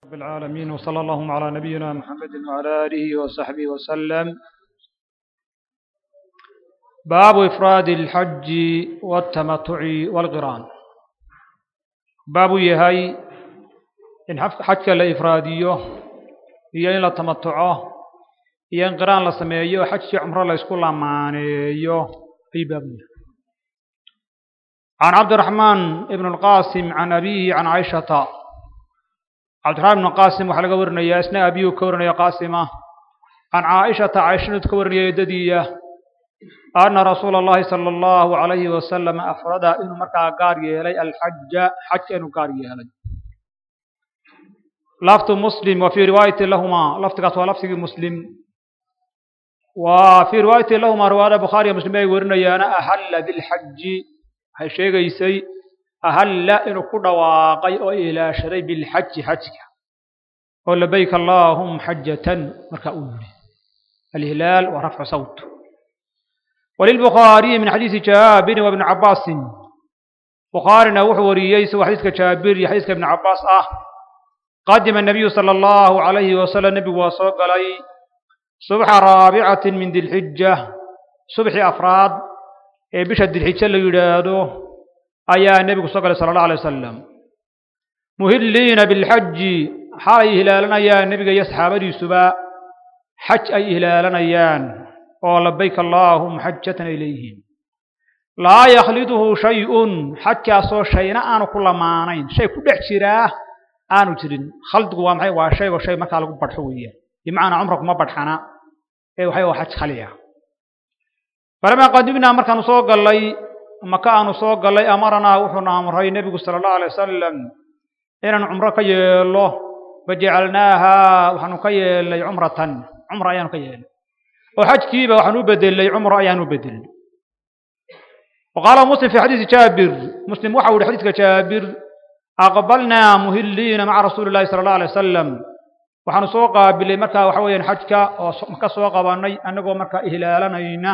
رب العالمين وصلى اللهم على نبينا محمد وعلى آله وصحبه وسلم باب إفراد الحج والتمتع والقران باب يهي إن حج لإفراديه هي إن لا تمتعه هي إن قران لا سميه حج عمره لا يسكن لمانيه في بابه عن عبد الرحمن بن القاسم عن أبيه عن عائشة عبد الرحمن بن القاسم وحلقة ورنيا اسنا أبيه كورنيا قاسمة عن عائشة عائشة كورنيا يددية أن رسول الله صلى الله عليه وسلم أفرد إنه مركا قاري لي الحج حج إنه قاري لي لفظ مسلم وفي رواية لهما لفظ قصوى لفظ مسلم وفي رواية لهما رواية بخاري مسلم ورنيا أنا أحل بالحج waxay sheegaysay ahalla inuu ku dhawaaqay oo ilaashaday bilxaji xajka oo labayk allaahum xajatan markaa uu yidhi alhilaal wa rafcu sawt وللبخاري من حديث جابر وابن عباس بخارينا وحو وريي سوى حديث جابر حديث ابن عباس اه قدم النبي صلى الله عليه وسلم النبي وصوق علي صبح رابعة من ذي الحجة صبح أفراد ee bisha dilxijo la yidhaahdo ayaa nebigu soo galay sala allah alay wasalam muhilliina bilxaji xalay hilaalanayaan nebiga iyo saxaabadiisuba xaj ay hilaalanayaan oo labayk allaahuma xajatan ay leeyihiin laa yakhliduhu shay-un xajkaasoo shayna aanu ku lamaanayn shay ku dhex jiraa aanu jirin khaldigu waa maxay waa shaygo shay markaa lagu badxo weeyaan bimacnaa cumra kuma badxana ee waxay waa xaj khali ah falamaa qadimnaa markaanu soo gallay maka aanu soo gallay amaranaa wuxuuna amray nebigu sala allahu alay wasalam inaan cumro ka yeelo fajacalnaaha waxaanu ka yeelnay cumratan cumra ayaanu ka yeelnay oo xajkiiba waxaan u bedelnay cumro ayaan u bedelnay waqaala muslim fi xadiisi jaabir muslim waxa u yihi xadiiska jaabir aqbalnaa muhilliina maca rasuuli llahi sala allahu alay wasalam waxaanu soo qaabilay markaa waxa weeyaan xajka oo maka soo qabanay annagoo markaa ihlaalanayna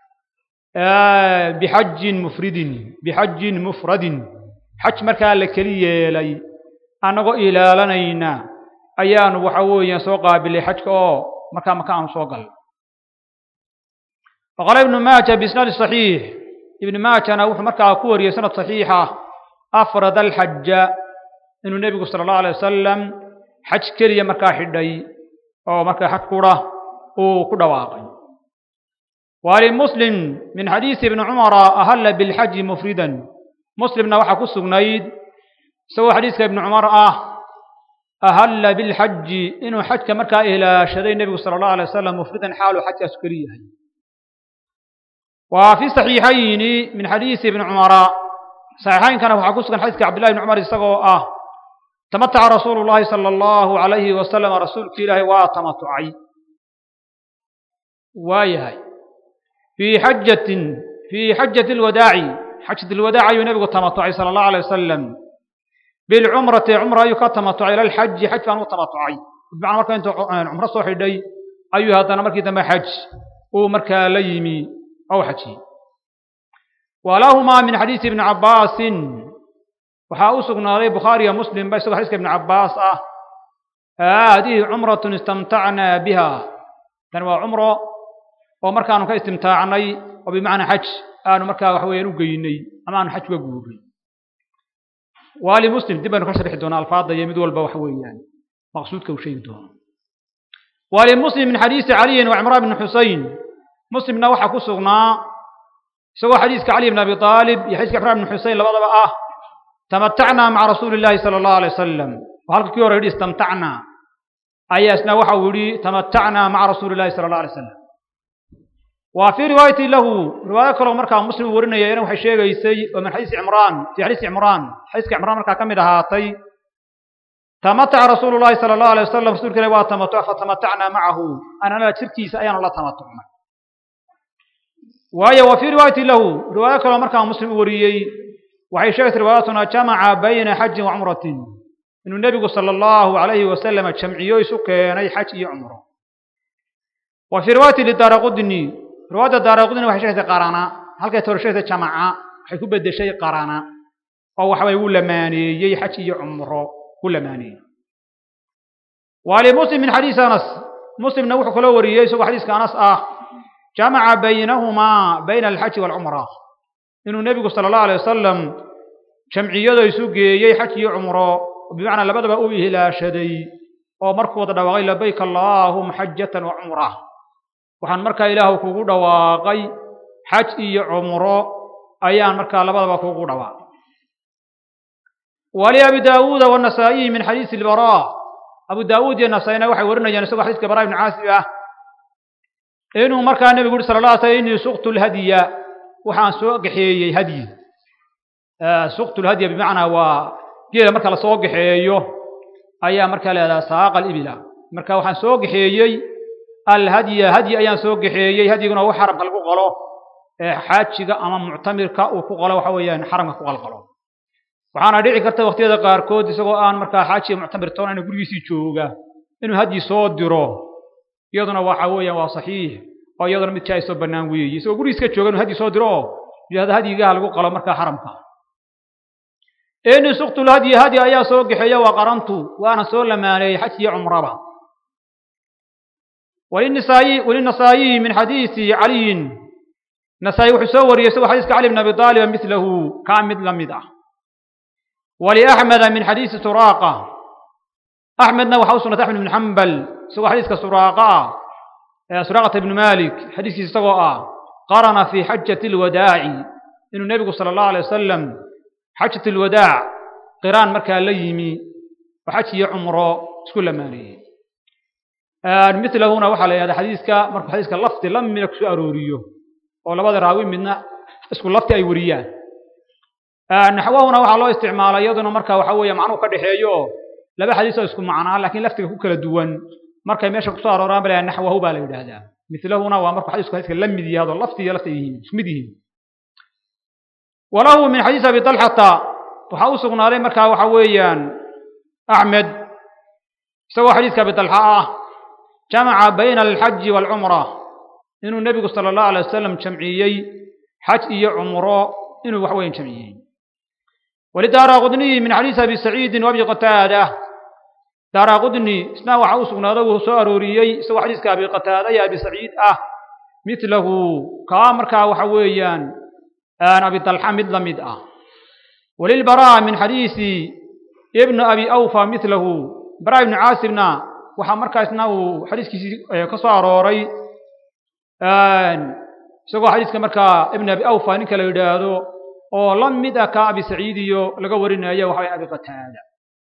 bixajin mufridin bixajin mufradin xaj markaa la keli yeelay annagoo ilaalanayna ayaanu waxa weeyaan soo qaabilay xajka oo markaa maka aanu soo galnay waqaala ibnu maaja biisnaadi saxiix ibnu maajana wuxuu markaa ku wariyey sanad saxiixa afrada alxaja inuu nebigu sala allahu alay wasalam xaj keliya markaa xidhay oo markaa xaj qura uu ku dhawaaqay ولمسلم من حديث ابن عمر أهل بالحج مفردا مسلم نوحا كسغنيد سوى حديث ابن عمر آه أهل بالحج إنه حج كمركا إلى شري النبي صلى الله عليه وسلم مفردا حاله حج أسكريه وفي صحيحين من حديث ابن عمر صحيحين كان وحا كسغن حديث عبد الله بن عمر يسقوا آه تمتع رسول الله صلى الله عليه وسلم رسول كله وتمتعي وايهاي في حجة في حجة الوداع حجة الوداع ينبغ التمتع صلى الله عليه وسلم بالعمرة عمرة يكتمتع إلى الحج حج فأنه تمتعي بمعنى مركا أنت عمرة صوحي دي أيها هذا مركي تم حج ومركا ليمي أو حجي ولهما من حديث ابن عباس وحاوسقنا عليه بخاري مسلم بس حديث ابن عباس آه هذه عمرة استمتعنا بها كان عمره oo markaanu ka istimtaacnay oo bimacnaa xaj aanu markaa waxa weeyaan u geynay ama aanu xaj uga guurnay waali muslim dib baynu ka sharixi doonaa alfaada iyo mid walba waxa weeyaan maqsuudka uu sheegi doono waali muslim min xadiisi caliyin wa cimraan bn xusein muslimna waxaa ku sugnaa isagoo xadiiska cali bn abi aalib iyo xadiiska cimraan bn xusein labadaba ah tamatacnaa maca rasuuli llahi sala allahu alay wasalam oo halka kii hore yidhi istamtacnaa ayaa isna waxa uu yidhi tamatacnaa maca rasuuli llahi sala allah alay wasalam وفي رواية له رواية كلو مركا مسلم ورنا ينا وحي شيغيسي ومن حديث عمران في حديث عمران حديث عمران مركا كمد هاتي تمتع رسول الله صلى الله عليه وسلم رسول كلا تمتع فتمتعنا معه أنا لا تركي سأيان الله تمتعنا وهي وفي رواية له رواية كلو مركا مسلم وريي وحي شيغت رواياتنا جمع بين حج وعمرة إن النبي صلى الله عليه وسلم جمعيو سكين حج عمره وفي رواية للدار قدني رواية دار قدنا waxay sheegtay qarana halkay toorashada jamaca waxay ku bedeshay qarana oo waxa way u lamaaneeyay xaj iyo umro ku lamaaneeyay walimuslim min xadiisi anas muslimna wuxuu kaloo wariyey isagoo xadiiska anas ah jamaca baynahumaa bayna alxaji waalcumra inuu nebigu sala allahu alay wasalam jamciyada isu geeyey xaj iyo cumro bimacnaa labadaba u ihlaashaday oo markuu wada dhawaaqay labayk allaahuma xajatan wa cumra waxaan markaa ilaahu kugu dhawaaqay xaj iyo cumro ayaan markaa labadaba kugu dhawaaqay waliabi daawuuda wanasaa'iyi min xadiisi ilbaraa abu daawuud iyo nasaa-ina waxay warinayaan isagoo xadiiska baraa ibnu caasib ah inuu markaa nebigu yuri sala la alay slam innii suqtu lhadya waxaan soo gaxeeyey hadyi suqtu lhadya bimacnaa waa geela marka la soo gaxeeyo ayaa markaa leedaha saaqa alibila marka waxaan soo gaxeeyey alhadya hadyi ayaan soo gaxeeyey hadyiguna wax xaramka lagu qalo ee xaajiga ama muctamirka uu ku qalo waxa weeyaan xaramka ku qalqalo waxaana dhici karta waqtiyada qaarkood isagoo aan markaa xaajiga muctamir toonayna gurigiisii jooga inuu hadyi soo diro iyaduna waxa weeyaan waa saxiix oo iyaduna mid jaa soo bannaan weeye isagoo gurigiiska jooga inuu hadyi soo diro oo yidhahdo hadyigaha lagu qalo markaa xaramka ini suqtu lhadyi hadyi ayaa soo gaxeeya waa qarantu waana soo lamaaneeyey xaj iyo cumraba walinisaayi walinasaayiyi min xadiisi caliyin nasaayi wuxuu soo wariyey isagoo xadiiska cali bn abi taaliba milahu kaa mid la mid ah waliaxmeda min xadiisi suraaqa axmedna waxa u sugnatay axmed ibn xambal isagoo xadiiska suraaqa ah suraaqata ibnu malik xadiiskiisa isagoo ah qarana fi xajati alwadaaci inuu nebigu sala allahu alay wasalam xajat alwadaac qiraan markaa la yimi oo xaj iyo cumro isku lamaaneeyey milahuna waxaa la yidhahda xadiiska markuu xadiiska lafdi la mida kusoo arooriyo oo labada raawi midna isku lafti ay wariyaan naxwahuna waxaa loo isticmaalay iyaduna marka waxa weeye macnuhu ka dhexeeyo oo laba xadiis oo isku macnaa laakiin laftiga ku kala duwan markay meesha kusoo arooraan ba naxwahu baa la yidhaahdaa milahuna waa markuu xadiisku xadiiska la mid yahay oo lafti iyo lafti yihiin isku mid yihiin walahu min xadiisi abi talxata waxaa u sugnaaday markaa waxa weeyaan axmed isagoo xadiiska abi talxa ah jamaca bayna alxaji waalcumra inuu nebigu sala allahu alay wasalam jamciyey xaj iyo cumro inuu wax weyn jamciyey walidaara qudniyi min xadiisi abi saciidin wabi qataada daara qudni isna waxa u sugnaado wuu soo arooriyey isagoo xadiiska abi qataada iyo abi saciid ah milahu kaa markaa waxa weeyaan abi talxa mid la mid ah walilbaraa min xadiisi ibnu abi awfa milahu baraa ibnu caasibna waxaa markaasna uu xadiiskiisii ka soo arooray isagoo xadiiska markaa ibn abi awfa ninka la yidhaahdo oo la mid ah ka abi saciid iyo laga warinaya waxa abi qataada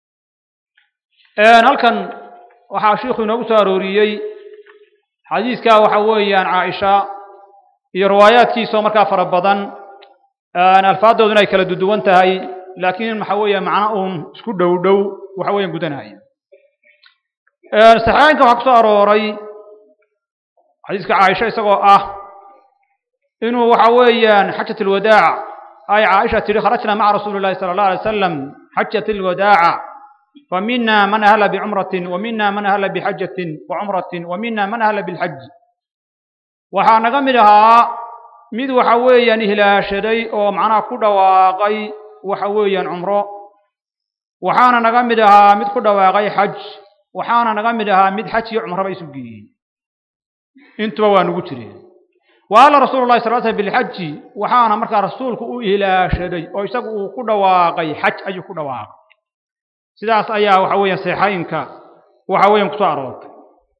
halkan waxaa shiikhu inoogu soo arooriyey xadiiska waxa weeyaan caaisha iyo riwaayaadkiisoo markaa fara badan alfaadooduna ay kala duduwan tahay laakiin waxa weeye macno uun isku dhow dhow waxa weeyaan gudanaya saxaanka waxaa ku soo arooray xadiiska caaisha isagoo ah inuu waxa weeyaan xajat alwadaac ay caaisha tidhi kharajna maca rasuuli llahi sala allah alay wasalam xajat alwadaaca famina man ahla bicumratin wamina man ahla bixajatin wacumratin wamina man ahla bilxaj waxaa naga mid ahaa mid waxa weeyaan ihlaashaday oo macnaha ku dhawaaqay waxa weeyaan cumro waxaana naga mid ahaa mid ku dhawaaqay xaj waxaana naga mid ahaa mid xaj iyo cumraba isu geeyey intuba waa nugu jireen wa alla rasuulu llahi sal slam bilxaji waxaana markaa rasuulku u ilaashaday oo isagu uu ku dhawaaqay xaj ayuu ku dhawaaqay sidaas ayaa waxa weeyaan seexaynka waxa weeyaan kusoo aroortay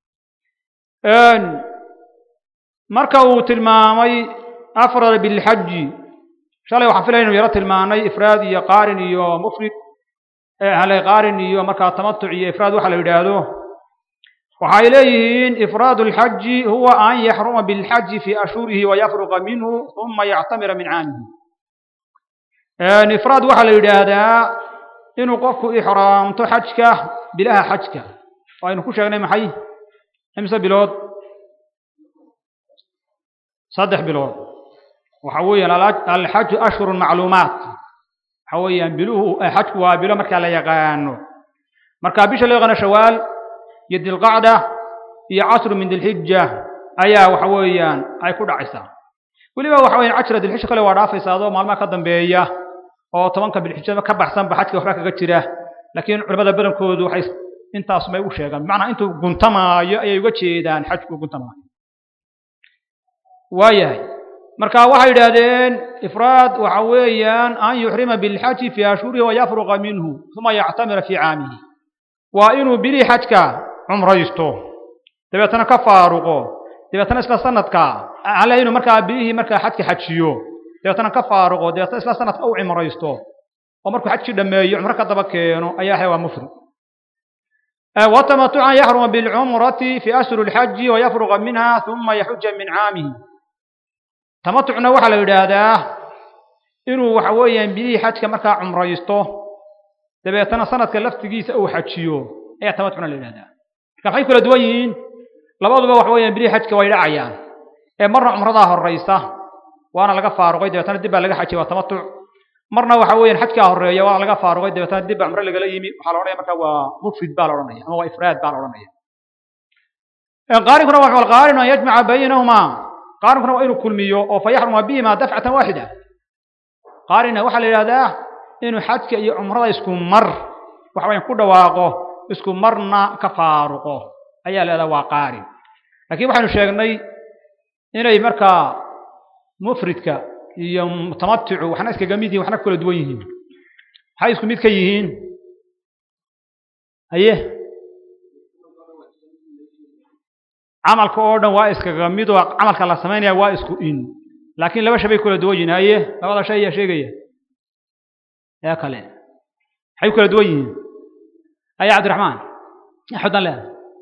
marka uu tilmaamay afrad bilxaji shalay waxaan filaya inu yaro tilmaanay ifraad iyo qaarin iyo mufrid halay qaarin iyo markaa tamatuc iyo ifraad waxa la yidhaahdo waxay leeyihiin ifraad alxaji huwa an yaxruma bilxaji fi ashhurihi wayafruqa minhu uma yactamira min caamihi ifraad waxaa la yidhaahdaa inuu qofku ixraamto xajka bilaha xajka oo aynu ku sheegnay maxay imse bilood saddex bilood waxa weeyaan alxaju ashhurun macluumaat waxa weeyaan biluhu xajku waa bilo markaa la yaqaano marka bisha loo yaqaano shawaal iyo dilqacda iyo casru min dilxija ayaa waxa weeyaan ay ku dhacaysaa weliba waxa weeyaan cashra dilxija kale waa dhaafaysaa adoo maalmaha ka dambeeya oo tobanka bilxijada ka baxsanba xajka waxba kaga jira laakiin culamada badankoodu waxay intaas bay u sheegaan bimacnaa intuu guntamaayo ayay uga jeedaan xajku guntamaayo waayahay marka waxay yidhaahdeen ifraad waxa weeyaan an yuxrima bilxaji fii ashhurihi wayafruqa minhu uma yactamira fii caamihi waa inuu bilii xajka cumraysto dabeetana ka faaruqo dabeetana isla sanadka alle inuu markaa bilihii markaa xajka xajiyo dabeetana ka faaruqo dabeetana isla sanadka u cimraysto oo markuu xajkii dhammeeyo cumro ka daba keeno ayaa ahay waa mufrid watamatucan yaxruma bilcumrati fi ashhuri lxaji wayafruqa minha uma yaxuja min caamihi tamatucna waxaa la yidhaahdaa inuu waxa weeyaan bilihii xajka markaa cumraysto dabeetana sanadka laftigiisa uu xajiyo ayaa tamatucna la yidhahdaa marka maxay kula duwan yihiin labaduba waxa weeyaan bilihii xajka way dhacayaan ee marna cumradaa horraysa waana laga faaruqay dabeetana dib baa laga xajiyay waa tamatuc marna waxa weeyaan xajkaa horreeya waa laga faaruqay dabeetana dib baa cumro lagala yimi waxaa la odhanaya marka waa mufrid baa la odhanaya ama waa ifraad baa la odhanaya qaarinkuna waa qaarinu an yajmaca baynahumaa qaarinkuna waa inuu kulmiyo oo fa yaxruma bihima dafcatan waaxida qaarina waxaa la yidhahdaa inuu xajka iyo cumrada isku mar waxa weyan ku dhawaaqo isku marna ka faaruqo ayaa la yidhahdaa waa qaarin laakiin waxaynu sheegnay inay markaa mufridka iyo mutamaticu waxna iskaga mid yihin waxna kala duwan yihiin maxay isku mid ka yihiin haye camalka oo dhan waa iskaga mid oo camalka la samaynaya waa isku in laakiin laba shay bay kala duwan yihiin haye labada shay ayaa sheegaya ee kale maxay kala duwan yihiin haye cabdiraxmaan axudan leeda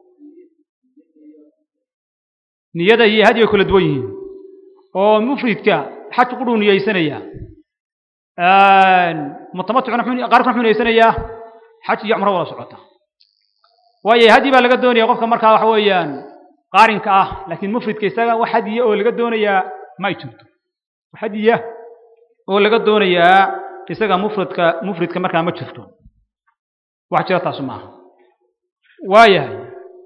niyada iyo hadi bay kala duwan yihiin oo mufridka xaj qudhuu niyeysanaya mutamaticuna qaarkuna muxuu niyeysanayaa xaj iyo cumro wada socota waayo hadi baa laga doonaya qofka markaa waxa weeyaan qaarinka ah laakiin mufridka isaga wax hadiya oo laga doonayaa ma ay jirto wax hadiya oo laga doonayaa isaga mufridka mufridka markaa ma jirto wax jira taasu maaha waayahay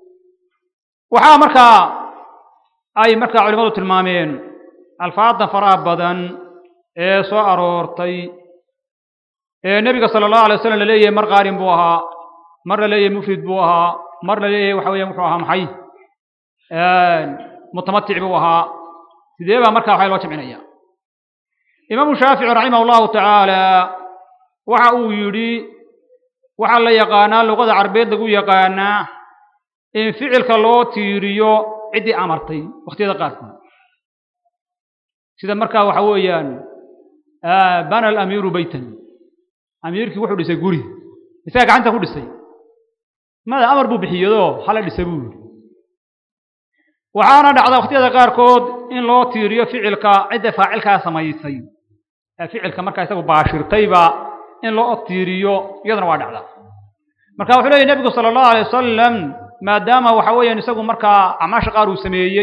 waxaa markaa ay markaa culimadu tilmaameen alfaada faraha badan ee soo aroortay ee nebiga sala allahu alay wasalam laleeyahay mar qaarin buu ahaa mar la leeyahay mufrid buu ahaa mar la leeyahay waxa weeyaan wuxuu ahaa maxay mutamatic buu ahaa sidee baa markaa waxaa loo jamcinaya imaamu shaafici raximah allahu tacaala waxa uu yidhi waxaa la yaqaanaa luqada carbeed lagu yaqaanaa in ficilka loo tiiriyo ciddii amartay wakhtiyada qaarkood sida markaa waxa weeyaan bana alamiiru beytan amiirkii wuxuu dhisay guri isaga gacanta ku dhisay mada amar buu bixiyado hala dhisa buu yidhi waxaana dhacda wakhtiyada qaarkood in loo tiiriyo ficilka cidda faacilkaa samaysay ee ficilka markaa isagu baashirtayba in loo tiiriyo iyaduna waa dhacda marka wuxuu leeyahy nebigu sala allahu alay wasalam maadaama waxa weeyaan isagu markaa acmaasha qaar uu sameeyey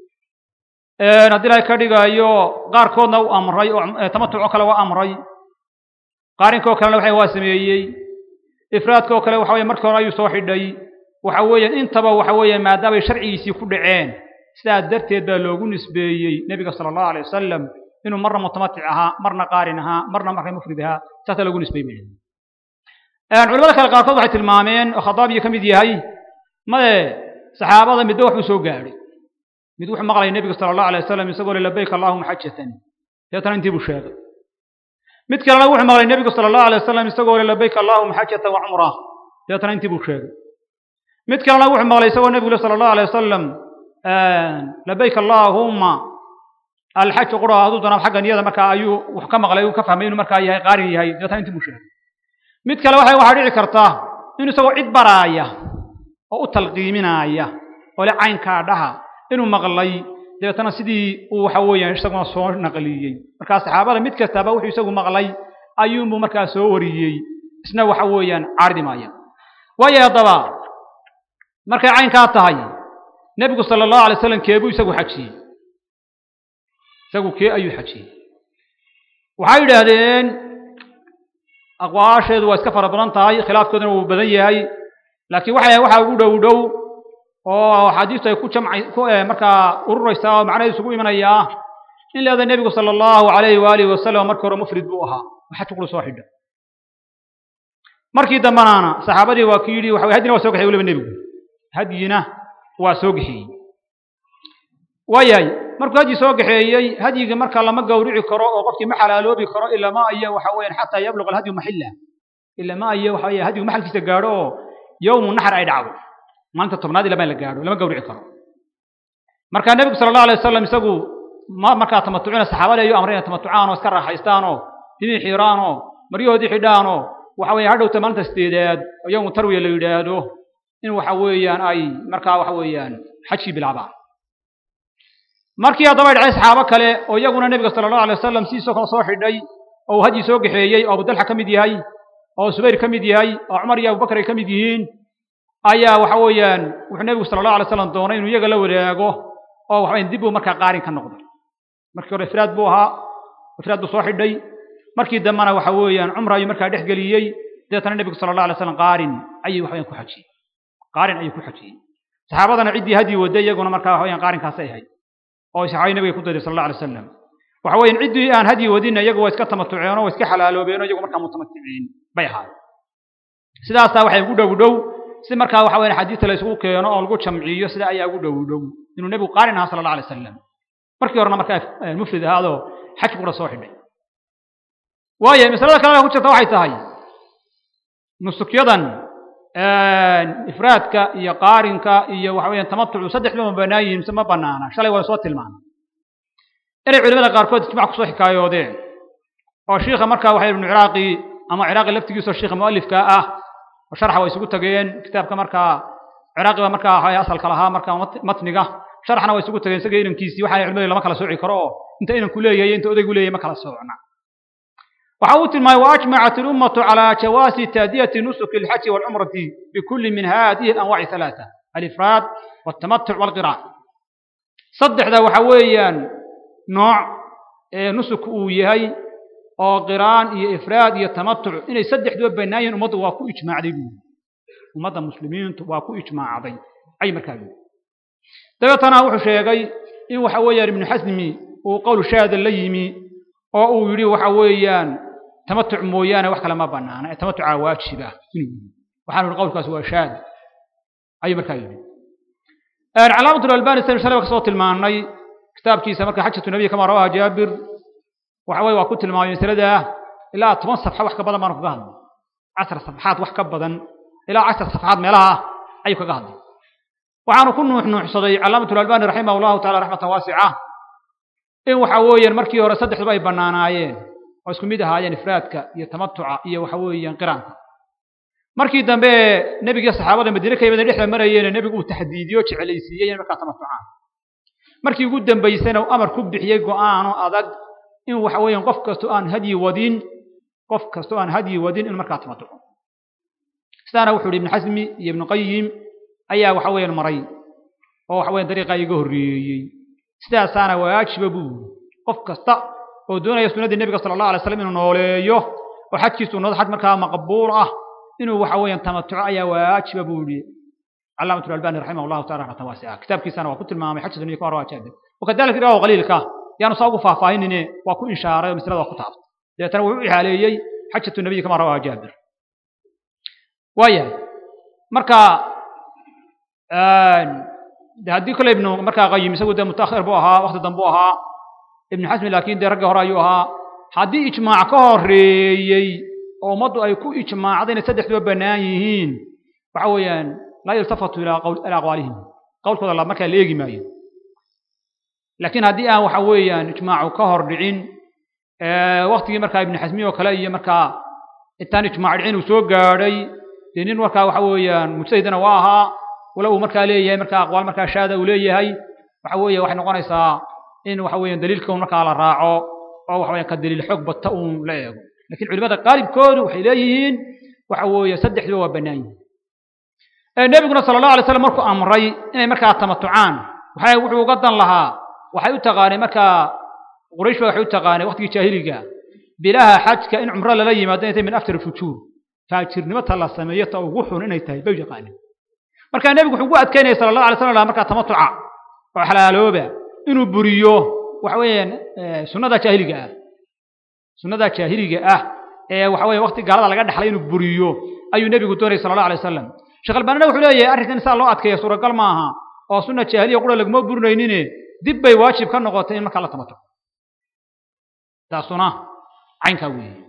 haddii ilahay ka dhigayo qaarkoodna u amray oo tamatucoo kale waa amray qaarinkaoo kalena waxa waa sameeyey ifraadkaoo kale waxa weye markii hore ayuu soo xidhay waxa weeyaan intaba waxa weeyaan maadaamay sharcigiisii ku dhaceen sidaas darteed baa loogu nisbeeyey nebiga sala allahu alay wasalam inuu marna mutamatic ahaa marna qaarin ahaa marna marka mufrid ahaa saasaa loogu nisbeeyey culamada kale qaarkood waxay tilmaameen oo khadaabiyo ka mid yahay made saxaabada midba wax buu soo gaadhay mid wuxuu maqlaya nebiga sala allahu alay wasalam isagoo le labayk allahuma xajatan deetana intii buu sheegay mid kalena wuxuu maqlay nebigu sala allahu alay wasalam isagoo le labayk allahuma xajatan wa cumra deetana intii buu sheegay mid kalena wuxuu maqlay isagoo nebigu le sala allahu alay wasalam labayk allahuma alxaj qura hadduu doonaa xagga niyada markaa ayuu wax ka maqlay uu ka fahmay inuu markaa yahay qaarin yahay deetana intii buu sheegay mid kale waxa waxaa dhici karta inuu isagoo cid baraaya oo u talqiiminaaya oo le caynkaa dhaha inuu maqlay dabeetana sidii uu waxa weeyaan isaguna soo naqliyey markaa saxaabada mid kastaba wuxuu isagu maqlay ayuunbuu markaa soo wariyey isna waxa weeyaan caaridi maaya waayo haddaba markay caynkaa tahay nebigu sala allahu alay slam keebuu isagu xajiyey isagu kee ayuu xajiyey waxay yidhaahdeen aqwaasheedu waa iska fara badan tahay khilaafkooduna wuu badan yahay laakiin waxay waxaa ugu dhow dhow oo axaadiistu ay ku jamcay ku markaa ururaysaa oo macnaheedu isugu imanayaa in leeda nebigu sala allahu alayhi waalihi wasalam markii hore mufrid buu ahaa xaj qulu soo xidha markii dambanaana saxaabadii waa ku yidhi waxa hadyina waa soo kaxiyey weliba nebigu hadyina waa soo kaxeeyey waayahay markuu hadyi soo kaxeeyey hadyiga marka lama gawrici karo oo qofkii ma xalaaloobi karo ilaa ma aya waxa weeyaan xataa yabluq alhadyu maxilla ilaa ma aya waxa weeye hadyigu maxalkiisa gaadho oo yowmu naxar ay dhacdo maalinta tobnaad ilaa ma la gaadho lama gawrici karo marka nebigu sala allahu alay wasalam isagu ma markaa tamatucina saxaabada ayuu amray inay tamatucaan oo iska raaxaystaan oo dimii xiiraan oo maryahoodii xidhaan oo waxa weeye hadhowta maalinta sideedaad oo yowmu tarwiya la yidhaahdo in waxa weeyaan ay markaa waxa weeyaan xajkii bilaabaan markii haddaba ay dhacay saxaabo kale oo iyaguna nebiga sala allahu alay wasalam sidiisoo kale soo xidhay oo uu hadyi soo kaxeeyey oo abudalxa ka mid yahay oo subayr ka mid yahay oo cumar iyo abubakar ay ka mid yihiin ayaa waxa weeyaan wuxuu nebigu sala allahu alay slam doonay inuu iyaga la wadaago oo waxa weyan dib buu markaa qaarin ka noqday markii hore ifraad buu ahaa ifraad buu soo xidhay markii dambena waxa weeyaan cumra ayuu markaa dhex geliyey dabeetana nebigu sala allah alay slam qaarin ayuu waxa weyan ku xajiyey qaarin ayuu ku xajiyey saxaabadana ciddii hadyi waday iyaguna markaa waxa weyan qaarinkaasay ahayd oo saxaabadii nabiga ku dayday sala allah alay wasalam waxa weeyaan ciddii aan hadyi wadinna iyagu waa iska tamatuceen oo waa iska xalaaloobeen oo iyagu markaa mutamaticiin bay ahaayeen sidaasaa waxay ugu dhow dhow si markaa waxa weyan xadiista la isugu keeno oo lagu jamciyo sida ayaa ugu dhow dhow inuu nebigu qaarin ahaa sala allah alay wasalam markii horena markaa mufrid ahaadoo xajki kula soo xidhay waayo masalada kalena ku jirta waxay tahay nusukyadan ifraadka iyo qaarinka iyo waxa weeyaan tamatucu saddexduba ma bannaan yihiin mise ma bannaana shalay waa soo tilmaamay inay culimada qaarkood ijmac kusoo xikaayoodeen oo shiikha markaa waxa ibnu ciraaqi ama ciraaqi laftigiisoo shiikha mu'alifka ah oo sharxa way isugu tageen kitaabka markaa ciraaqi baa markaa waxa asalka lahaa markaa matniga sharxna way isugu tageen isaga inankiisii waxa culimadu lama kala sooci karo oo inta inanku leeyahay inta odaygu leeyahay ma kala soocna waxa uu tilmaamay waajmacat ilummatu calaa jawaasi taadiyati nusuki alxaji walcumrati bikulli min hadihi alanwaaci halaata alifraad waltamatuc walqiraan saddexda waxa weeyaan nooc ee nusuk uu yahay oo qiraan iyo ifraad iyo tamatuc inay saddexduba bannaan yihiin ummaddu waa ku ijmaacday buu ummadda muslimiintu waa ku ijmaacday ay markaa yidhi dabeetana wuxuu sheegay in waxa weeyaan ibnu xasmi uu qowl shaada la yimi oo uu yidhi waxa weeyaan tamatuc mooyaane wax kale ma bannaana ee tamatucaa waajiba inuu yidhi waxaanu yidhi qowlkaas waa shaad ayuu markaa yidhi calaamatul albani saynu shalay kasoo tilmaannay kitaabkiisa marka xajatu nabiy kama rawaha jaabir waxa weye waa ku tilmaamay masalada ilaa toban safxa wax ka badan baanu kaga hadlay cashar safxaad wax ka badan ilaa cashar safxaad meelaha ayuu kaga hadlay waxaanu ku nuuxnuuxsaday calaamatul albani raximah allahu taala raxmatan waasica in waxa weeyaan markii hore saddexduba ay bannaanaayeen oo isku mid ahaayeen ifraadka iyo tamatuca iyo waxa weeyaan qiraanka markii dambe nebigiiyo saxaabada madiine ka yimid dhexda marayeene nebigu uu taxdiidiyo jecelaysiiyey in markaa tamatucaan markii ugu dambaysana uu amar ku bixiyey go'aano adag in waxa weeyaan qof kastoo aan hadyi wadin qof kastoo aan hadyi wadin in markaa tamatuco sidaana wuxuu yidhi ibnu xasmi iyo ibnu qayim ayaa waxa weeyaan maray oo waxa weeyaan dariiqaa iga horreeyey sidaasaana waajiba buu yidhi qof kasta oo doonaya sunnadii nebiga sala allahu alay slam inuu nooleeyo oo xajkiisu noqdo xaj markaa maqbuul ah inuu waxa weeyaan tamatuco ayaa waajiba buu yidhi علامة الألباني رحمه الله تعالى رحمة واسعة كتاب كيسان وكنت المامي حجة دنيا كواروا جادة وكذلك رأوا قليل كا يعني صاغوا فافاين إني وكو إنشارة ومثل هذا كتاب يتنوع عليه حجة النبي كما رواه جابر ويا مركا آه هدي كل ابن مركا قيم يسوي ده متأخر بوها وقت دنبوها ابن حزم لكن ده رجع رايوها هدي إجماع كهري أو مضوا أي كو إجماع عدين سدح دو بنايين وعويان لا يلتفت إلى قول إلى أقوالهم قول كذا الله ما كان ليجي ماي لكن هدي أنا وحويا إجماع كهر دعين أه وقت مركا ابن حزمي وكلاي مركا الثاني إجماع العين وسوق قاري لأن مركا وحويا مجتهدنا واها ولو مركا ليه مركا أقوال مركا شادة وليه هاي وحويا وحنا قنيسا إن وحويا دليلكم مركا على الراعو أو وحويا كدليل حق التأم لا يقول لكن علماء قارب كون وحيليين وحويا سدح له بناين nabiguna sala allahu alay slam markuu amray inay markaa tamatucaan waxay wuxuu uga dan lahaa waxay u taqaanay markaa quraysh ba waxay u taqaanay waqtigii jaahiliga bilaha xajka in cumro lala yimaado inay tahay min aftar fujuur faajirnimata la sameeyo ta ugu xun inay tahay bay yaqaaneen marka nebigu wuxuu ugu adkaynaya sala allahu alay slam lahaa markaa tamatuca oo xalaalooba inuu buriyo waxa weeyaan sunnada jaahiliga ah sunnada jaahiliga ah ee waxa weeye waqti gaalada laga dhaxlay inuu buriyo ayuu nebigu doonayay sala allah alay wasalam sheekh albaanina wuxuu leeyahay arrinkan saa loo adkeeya suuragal ma aha oo sunna jaahiliya qura laguma burinaynine dib bay waajib ka noqotay in markaa la tamato taasuna caynkaa weeye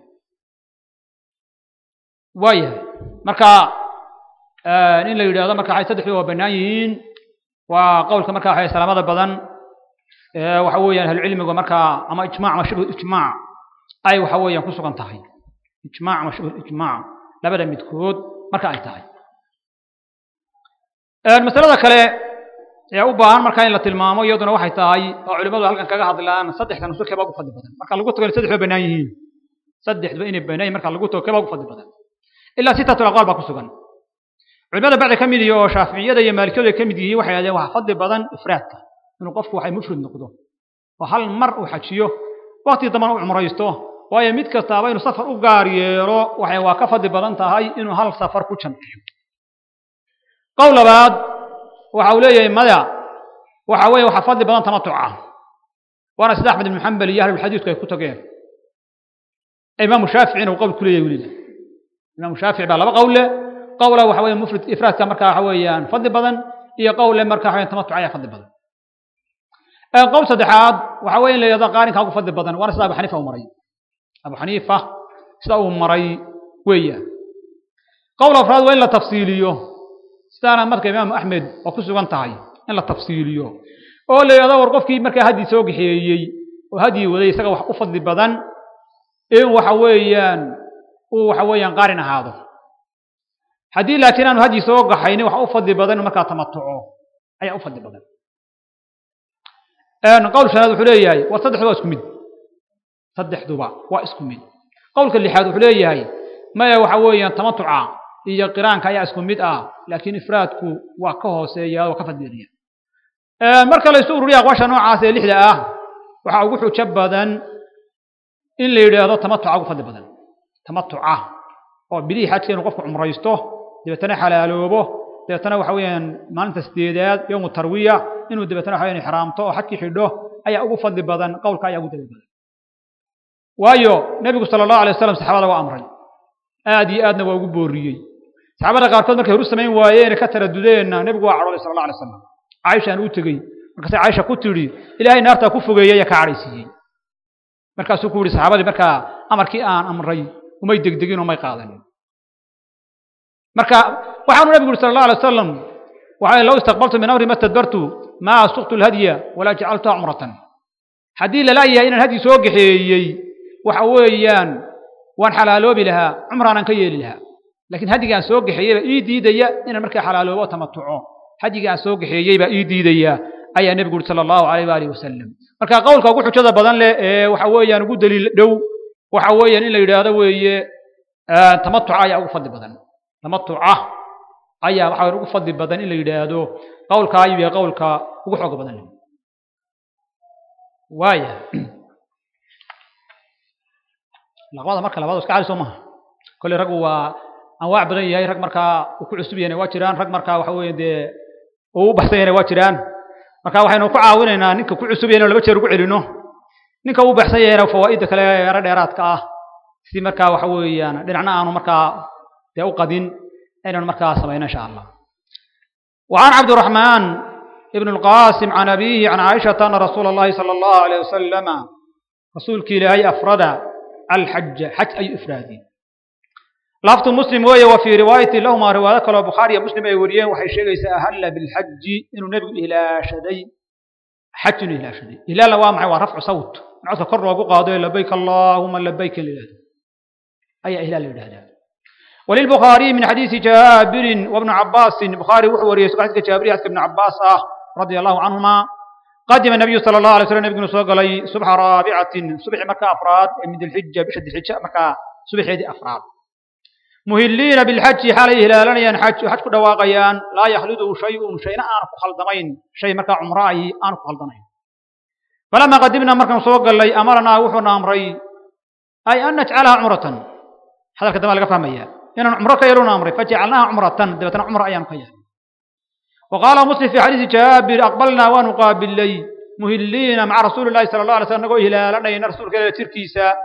waayahay marka in la yidhaahdo marka waxay saddexdu waa bannaan yihiin waa qowlka marka waxay salaamada badan waxa weeyaan ahlucilmiga markaa ama ijmac ama shibhu ijmaac ay waxa weeyaan ku sugan tahay ijmaac ama shibhu ijmaac labada midkood marka ay tahay masalada kale ee u baahan markaa in la tilmaamo iyaduna waxay tahay oo culimmadu halkan kaga hadlaan saddexda nusul keebaa ugu fadli badan marka lagu tago in saddexdu bannaan yihiin saddexduba inay bannaan yihin marka lagu tago keebaa ugu fadli badan ilaa sitatu aqwaal baa ku sugan culimada bacdi ka mid iyo oo shaaficiyada iyo maalikiyadu ay ka mid yihiin waxay yidhahdeen waxa fadli badan ifraadka inuu qofku waxay mufrid noqdo oo hal mar uu xajiyo waqti dambana u cumraysto waayo mid kastaaba inuu safar u gaar yeelo waxay waa ka fadli badan tahay inuu hal safar ku jamciyo qowl labaad waxa uu leeyahay maya waxa weeye waxa fadli badan tamatuca waana sida axmed ibn xambal iyo ahlulxadiidku ay ku tageen imaamu shaaficina uu qowl ku leeyahay weliba imaamu shaafici baa laba qowle qowla waxa weeye mufrid ifraadka marka waxa weeyaan fadli badan iyo qowle marka waxa tamatuca ayaa fadli badan qowl saddexaad waxa weeye in la yidhahdo qaarinka ugu fadli badan waana sida abu xaniifa uu maray abu xaniifa sida uu maray weeyaan qowl afraad waa in la tafsiiliyo sidaana marka imaamu axmed oo ku sugan tahay in la tafsiiliyo oo la yidhahdo war qofkii markaa haddii soo gaxeeyey oo haddii waday isaga wax u fadli badan in waxa weeyaan uu waxa weeyaan qaarin ahaado haddii laakiin aanu haddii soo gaxaynin waxa u fadli badan markaa tamatuco ayaa u fadli badan qowl shanaad wuxuu leeyahay war saddexduba waa isku mid saddexduba waa isku mid qowlka lixaad wuxuu leeyahay maya waxa weeyaan tamatuca iyo qiraanka ayaa isku mid ah laakiin ifraadku waa ka hooseeya waa ka fadliya marka la isu ururiya aqwaasha noocaas ee lixda ah waxaa ugu xujo badan in la yidhaahdo tamatuca ugu fadli badan tamatuca oo bilihii xajka inuu qofku cumraysto dabeetana xalaaloobo dabeetana waxa weeyaan maalinta sideedaad yowmu tarwiya inuu dabeetana waxa weeyaan ixraamto oo xajkii xidho ayaa ugu fadli badan qowlka ayaa ugu daliil badan waayo nebigu sala allahu alay wasalam saxaabada waa amray aad iyo aadna waa ugu booriyey saxaabada qaarkood markay horu samayn waayeen ka taradudeenna nebigu waa cadhoolay sala allah alay wasalam caaishaan u tegey markaasay caaisha ku tidhi ilaahay naartaa ku fogeeyey ayaa ka cadhaysiiyey markaasuu ku yihi saxaabadii markaa amarkii aan amray umay degdegin oo may qaadanin marka waxaanu nabigu yuri sala allah alay wasalam waxa low istaqbaltu min amri ma stadbartu maa suqtu lhadya walaa jacaltuha cumratan haddii lalaayahay inaan hadyi soo gaxeeyey waxa weeyaan waan xalaaloobi lahaa cumraanaan ka yeeli lahaa laakiin hadyigaan soo gaxeeyey baa ii diidaya inaan markaa xalaaloobo tamatuco hadyigaan soo gaxeeyey baa ii diidaya ayaa nebigu yuri sala allahu alayh waalihi wasalam marka qowlka ugu xujada badan leh ee waxa weeyaan ugu daliil dhow waxa weeyaan in la yidhaahdo weeye tamatuca ayaa ugu fadli badan tamatuca ayaa waxa ugu fadli badan in la yidhaahdo qowlka ayuu yahay qowlka ugu xooga badan leh waaya laqbada marka labaad iska cali soo maha kolley raggu waa anwaac badan yahay rag markaa uu ku cusub yahayna waa jiraan rag markaa waxa weeye dee uu u baxsan yahayna waa jiraan marka waxaynu ku caawinaynaa ninka ku cusub yahayna laba jeer ugu celino ninka uu baxsan yahayna fawaa'idda kale yaro dheeraadka ah si markaa waxa weeyaan dhinacna aanu markaa dee u qadin inaynu markaa samayno insha allah وعن عبد الرحمن ابن القاسم عن أبيه عن عائشة أن رسول الله صلى الله عليه وسلم رسولك إلهي أفرد الحج حج أي إفرادي لفظ مسلم وهي وفي رواية لهما رواية كلا بخاري مسلم أي وريه وحي شيء سأهل بالحج إنه نبي إلى شدي حج إلى شدي إلى لوامع ورفع صوت نعوذ كر وقاضي لبيك اللهم لبيك لله أي إهلال لله وللبخاري من حديث جابر وابن عباس البخاري وحوري حديث جابر حديث ابن عباس آه رضي الله عنهما قدم النبي صلى الله عليه وسلم نبي صلى الله صبح رابعة صبح مكة أفراد من الحجة بشد الحجة مكة صبح يدي أفراد مهلين بالحج حال إهلالا ينحج حج دواقيان لا يخلده شيء شيء أنا خلدمين شيء مكة عمرائي أنا خلدمين فلما قدمنا مركا صوق لي أمرنا وحنا أمري أي أن نجعلها عمرة هذا الكلام اللي فهميه إن عمرة كيلون أمري فجعلناها عمرة دبتنا عمرة أيام كيان وقال مسلم في حديث جابر أقبلنا ونقابل لي مهلين مع رسول الله صلى الله عليه وسلم نقول هلالا إن رسول كلا تركيسا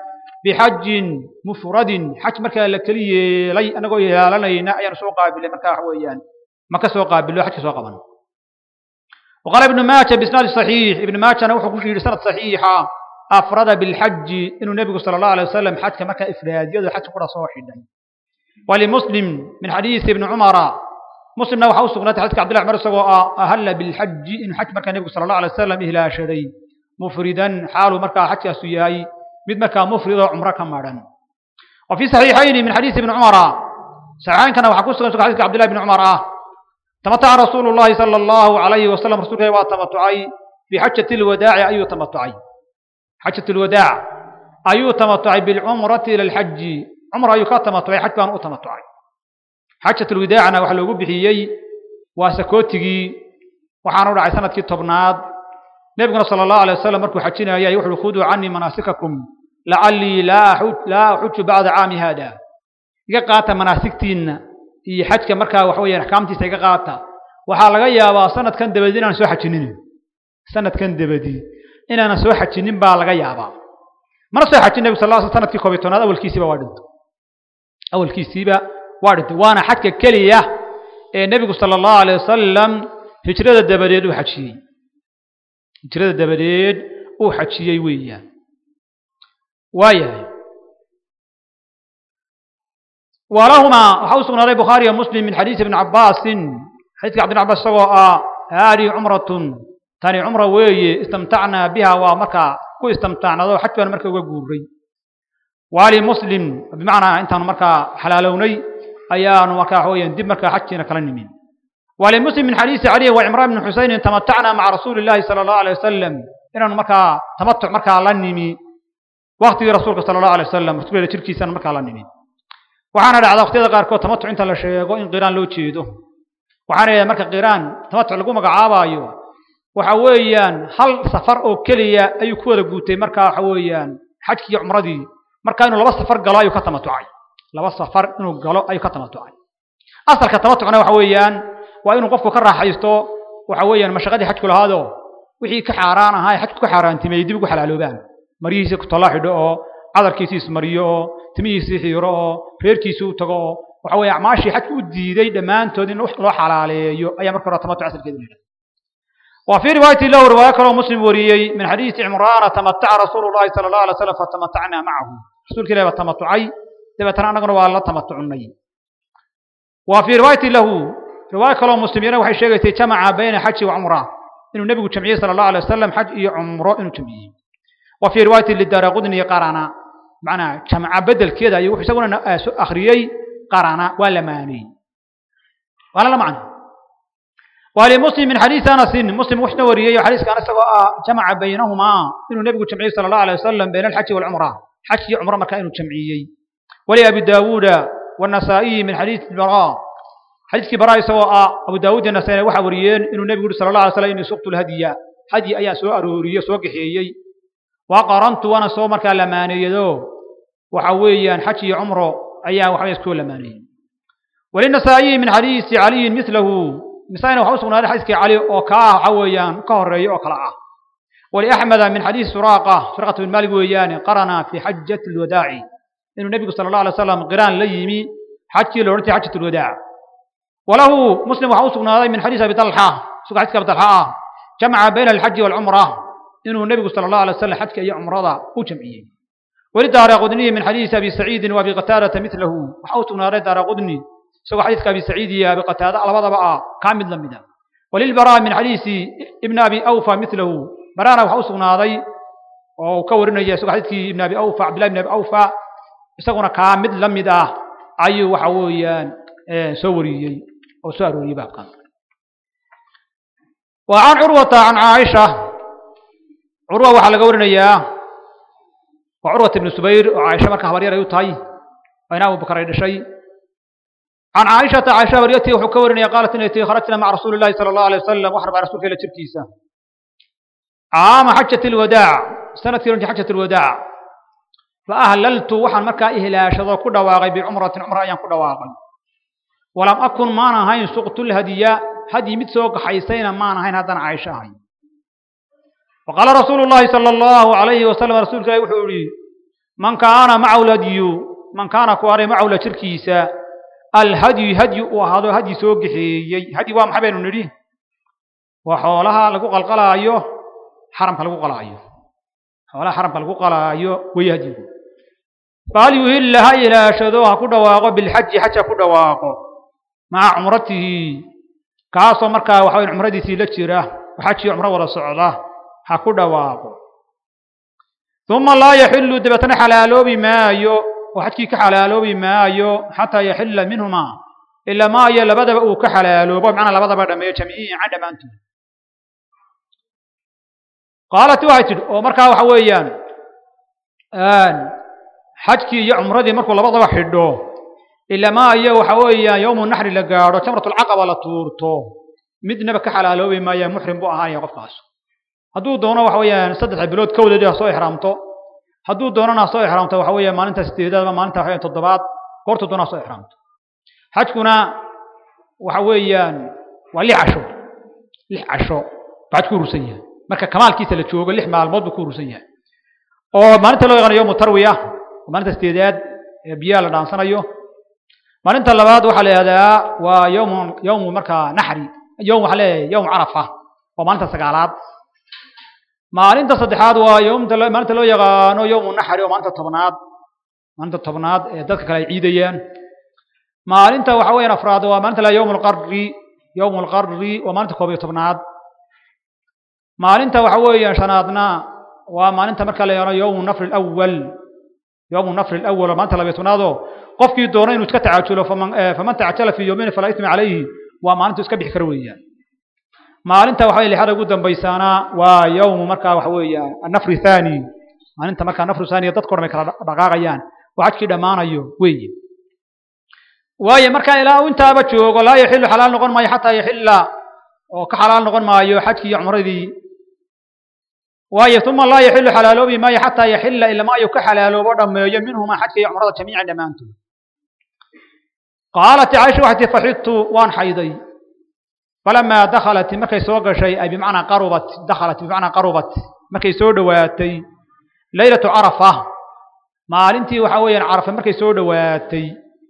bixajin mufradin xaj markaa la keli yeelay annagoo yeelanayna ayaanu soo qaabilay markaa waxa weeyaan maka soo qaabilo xajka soo qaban وقال ابن ماجه بإسناد صحيح ابن ماجه أنا وحكوش في سنة صحيحة أفرد بالحج إنه النبي صلى الله عليه وسلم حج مكة إفراد يد حج قرى صاحدا ولمسلم من حديث ابن عمر مسلم نوح أوسق حديث عبد الله عمر سواء أهل بالحج إن حج مكة النبي صلى الله عليه وسلم إهلا شري مفردا حال مكة حج سياي مد مكة مفرد عمرة كمارا وفي صحيحين من حديث ابن عمر سعان كان وحكوس حديث عبد الله بن عمر تمتع رسول الله صلى الله عليه وسلم رسول الله وتمتعي في حجة الوداع أي تمتعي حجة الوداع أي تمتعي بالعمرة إلى الحج عمرة أي تمتعي حتى أن أتمتعي حجة الوداع أنا وحلو بحيي وسكوتي وحان رعي سنة كتبناد نبينا صلى الله عليه وسلم مركو حجنا يا يوحل خذوا عني مناسككم لعلي لا أحج لا أحج بعد عام هذا يقات مناسكتين iyo xajka markaa waxa weeyaan axkaamtiisa iga qaata waxaa laga yaabaa sanadkan dabadii inaan soo xajinin sanadkan dabadii inaanan soo xajinin baa laga yaabaa mana soo xajin nabigu sal lla sl sanadkii koob iyo tobnaad awalkiisiiba waa dhintay awalkiisiiba waa dhintay waana xajka keliya ee nebigu sala allahu alayh wasalam hijrada dabadeed uu xajiyey hijrada dabadeed uu xajiyey weeyaan waayahay ولهما وحوس من البخاري ومسلم من حديث ابن عباس حديث عبد العباس سواء هذه عمرة ثاني عمرة وي استمتعنا بها ومركا كو استمتعنا ذو حتى مركا وقوري والي مسلم بمعنى انت مركا حلالوني ايان مركا هويا دب مركا حجينا كلنمين والي مسلم من حديث علي وعمران بن حسين تمتعنا مع رسول الله صلى الله عليه وسلم إن مركا تمتع مركا لنمي وقت رسولك صلى الله عليه وسلم رسول الله تركي سنة مركا لنمي waxaana dhacda waqtiyada qaarkood tamatuc inta la sheego in qiraan loo jeedo waxaana yidhaha marka qiraan tamatuc lagu magacaabaayo waxa weeyaan hal safar oo keliya ayuu ku wada guutay marka waxa weeyaan xajkii iyo cumradii marka inuu laba safar galo ayuu ka tamatucay laba safar inuu galo ayuu ka tamatucay asalka tamatucna waxa weeyaan waa inuu qofku ka raaxaysto waxa weeyaan mashaqadii xajku lahaado wixii ka xaaraan ahaa ee xajku ka xaaraantimeeyey dib ugu xalaaloobaan maryihiisa ku talla xidho oo cadarkiisii ismariyo oo timihiisii xiiro oo reerkiisii u tago oo waxa weeye acmaashii xajka u diiday dhammaantood in loo xalaaleeyo ayaa marka hore tamatuc asalkeeda la yidhahda وفي رواية له رواية كلام مسلم وريي من حديث عمران تمتع رسول الله صلى الله عليه وسلم فتمتعنا معه رسول كلا تمتعي تبتنا نقول والله تمتعني وفي رواية له رواية كلام مسلم وحي شيء جمع بين حج وعمرة إنه النبي جمعيه صلى الله عليه وسلم حج عمره إنه جمعيه وفي رواية للدار قدني قرانا معنى جمع بدل كذا يوحي يسوون أخريي قرانا ولا ماني ولا لا معنى ولمسلم من حديث أنس مسلم وحنا وريي حديث كان سواء جمع بينهما إنه النبي جمعيه صلى الله عليه وسلم بين الحج والعمرة حج عمرة ما كانوا جمعيي ولأبي داود والنسائي من حديث البراء حديث براء سواء أبو داود النسائي وحا وريين إنه النبي صلى الله عليه وسلم إنه سقط الهدية هدي أيا سوء أرورية سوء قحيي وقرنت وانا سوء مركا لماني يدو وحويا حج عمره أيا وحويا سكول لماني وللنسائي من حديث علي مثله مثلا وحو سغنا حديث علي او كا حويان كهري او كلا ولأحمد من حديث سراقة سراقة بن مالك ويان قرنا في حجة الوداع إنه النبي صلى الله عليه وسلم قران ليمي حج لورتي حجة الوداع وله مسلم وحو سغنا من حديث أبي طلحة سوق حديث أبي طلحة جمع بين الحج والعمرة إنه النبي صلى الله عليه وسلم حج أي عمرة وجمعية ولدار قدني من حديث أبي سعيد وأبي قتادة مثله وحو سغنا دار قدني سوى حديث أبي سعيد يا بقتادة على بعض بقى كامل لمدا وللبراء من حديث ابن أبي أوفى مثله برانا وحوسنا هذي وكورنا يا سوى حديث ابن أبي أوفى عبد الله بن أبي أوفى يسقون كامل لمدا أي وحويان سوري أو سوري بقى وعن عروة عن عائشة عروة وحلا قورنا يا وعروة بن الزبير وعائشة مركها بريرة يوتاي وين أبو بكر شيء عن عائشة عائشة وريتي وحكورني قالت إنتي خرجنا مع رسول الله صلى الله عليه وسلم وحرب على رسول الله تركيسة عام حجة الوداع سنة في حجة الوداع فأهللت وحن مكة إهلاش ذو كل واغي بعمرة عمرة أيام كل واغي ولم أكن معنا هين سقط الهدية هدي متسوق حيسين معنا هين هذا عائشة هين وقال رسول الله صلى الله عليه وسلم رسول الله وحوري man kaana macahu lhadyu man kaana ku aray macahu la jirkiisa alhadyu hadyu uu ahaado hadyi soo gexeeyey hadyi waa maxay baynu nidhi waa xoolaha lagu qalqalaayo xaramka lagu qalaayo xoolaha xaramka lagu qalaayo way hadyigu fahal yuhilla ha ilaashado ha ku dhawaaqo bilxaji xaj ha ku dhawaaqo maca cumratihi kaasoo markaa waxa weya cumradiisii la jira xajii cumro wada socda ha ku dhawaaqo uma laa yaxilu dabeetana xalaaloobi maayo oo xajkii ka xalaaloobi maayo xataa yaxila minhuma ilaa maayo labadaba uu ka xalaaloobo macnaa labadaba dhameeyo jamiican dhammaantood qaalat waxay tidhi oo markaa waxa weeyaan xajkii iyo cumradii markuu labadaba xidho ilaa maayo waxa weeyaan yowmu naxri la gaadho jamratulcaqaba la tuurto midnaba ka xalaaloobi maaya muxrim buu ahaanaya qofkaas hadduu doono waxa weeyaan saddexa bilood kowdeed ha soo ixraamto hadduu doonana ha soo ixraamto waxa weeya maalinta sideedaad ama maalinta waxa toddobaad goortu doona ha soo ixraamto xajkuna waxa weeyaan waa lix casho lix casho buu xaj ku urursan yahay marka kamaalkiisa la joogo lix maalmood buu ku urursan yahay oo maalinta loo yaqaano yowmu tarwiya maalinta sideedaad ee biyaha la dhaansanayo maalinta labaad waxaa la yihahdaa waa yowmu yowmu markaa naxri yowm waxaa leeyahay yowm carafa oo maalinta sagaalaad maalinta saddexaad waa yowmta maalinta loo yaqaano yowmu naxri oo maalinta tobnaad maalinta tobnaad ee dadka kale ay ciidayaan maalinta waxa weeyaan afraad waa maalinta la yowm alqarri yowm alqarri waa maalinta koob iyo tobnaad maalinta waxa weeyaan shanaadna waa maalinta marka la yaqaano yowmu nafri alawal yowmu nafri alawal oo maalinta labiyo tobnaadoo qofkii doono inuu iska tacajulo faman faman tacajala fii yowmin falaa isma calayhi waa maalintu iska bixi kara weeyaan maalinta waxa lixada ugu dambaysaana waa yowmu markaa waxa weeyaan annafri thani maalinta markaa nafru thaniya dadka dhan ay kala dhaqaaqayaan oo xajkii dhammaanayo weeye waayo markaa ilaa uu intaaba joogo laa yaxilu xalaal noqon maayo xataa yaxilla oo ka xalaal noqon maayo xajkii iyo cumradii waayo uma laa yaxilu xalaaloobi maayo xataa yaxilla ilama ayuu ka xalaaloobo dhammeeyo minhuma xajka iyo cumrada jamiican dhammaantood qaalat caaisha waxay tii faxidtu waan xayday falamaa dakhalat markay soo gashay ay bimacnaa qarubat dakhalat bimacnaa qarubat markay soo dhowaatay leylatu carafa maalintii waxa weeyaan carafa markay soo dhowaatay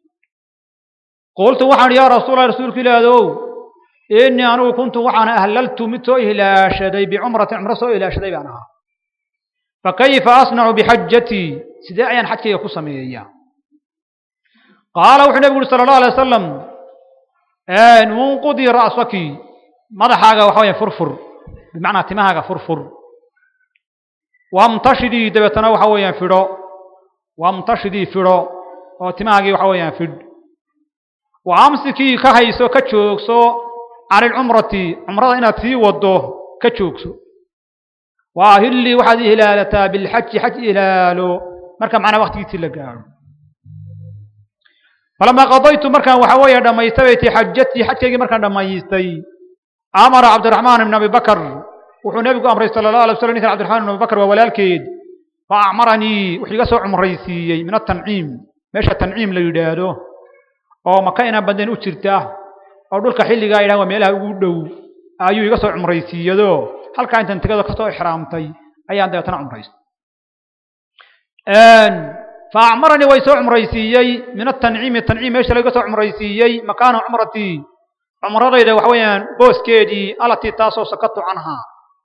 qultu waxaan yaa rasuulallah rasuulka ilaadow innii anugu kuntu waxaan ahlaltu mid soo ilaashaday bicumratin cumro soo ilaashaday baan ahaa fakayfa asnacu bixajatii sidee ayaan xajkayga ku sameeyaa qaala wuxuu nebigu uhi sala allahu alay wasalam munqudii ra'saki madaxaaga waxa weya furfur bimacnaa timahaaga furfur wamtashidii dabeetana waxa weeyaan fidho wamtashidii fidho oo timahaagii waxa weeyaan fidh wa amsikii ka hayso ka joogso cani lcumrati cumrada inaad sii wado ka joogso wa ahillii waxaad ihilaalataa bilxaji xaj ihilaalo marka macnaa waktigiisii la gaadho falamaa qadaytu markaan waxa weeye dhammaystay bay tii xajatii xajkaygii markaan dhammaystay amara cabdiraxmaan ibn abi bakr wuxuu nebigu amray sala allahu alay waslam ninkan cabdiraxmaan ibn abi bakr waa walaalkeed fa acmaranii wuxuu iga soo cumraysiiyey min atanciim meesha tanciim la yidhaahdo oo maka inaan badnayn u jirta oo dhulka xilligaa yidhahan waa meelaha ugu dhow ayuu iga soo cumraysiiyado halkaa intan tegado kasoo ixraamtay ayaan dabeetana cumraystay faacmaranii way soo cumraysiiyey min atanciimi tanciim meesha laga soo cumraysiiyey makaana cumratii cumradayda waxa weeyaan booskeedii alatii taasoo sakatu canhaa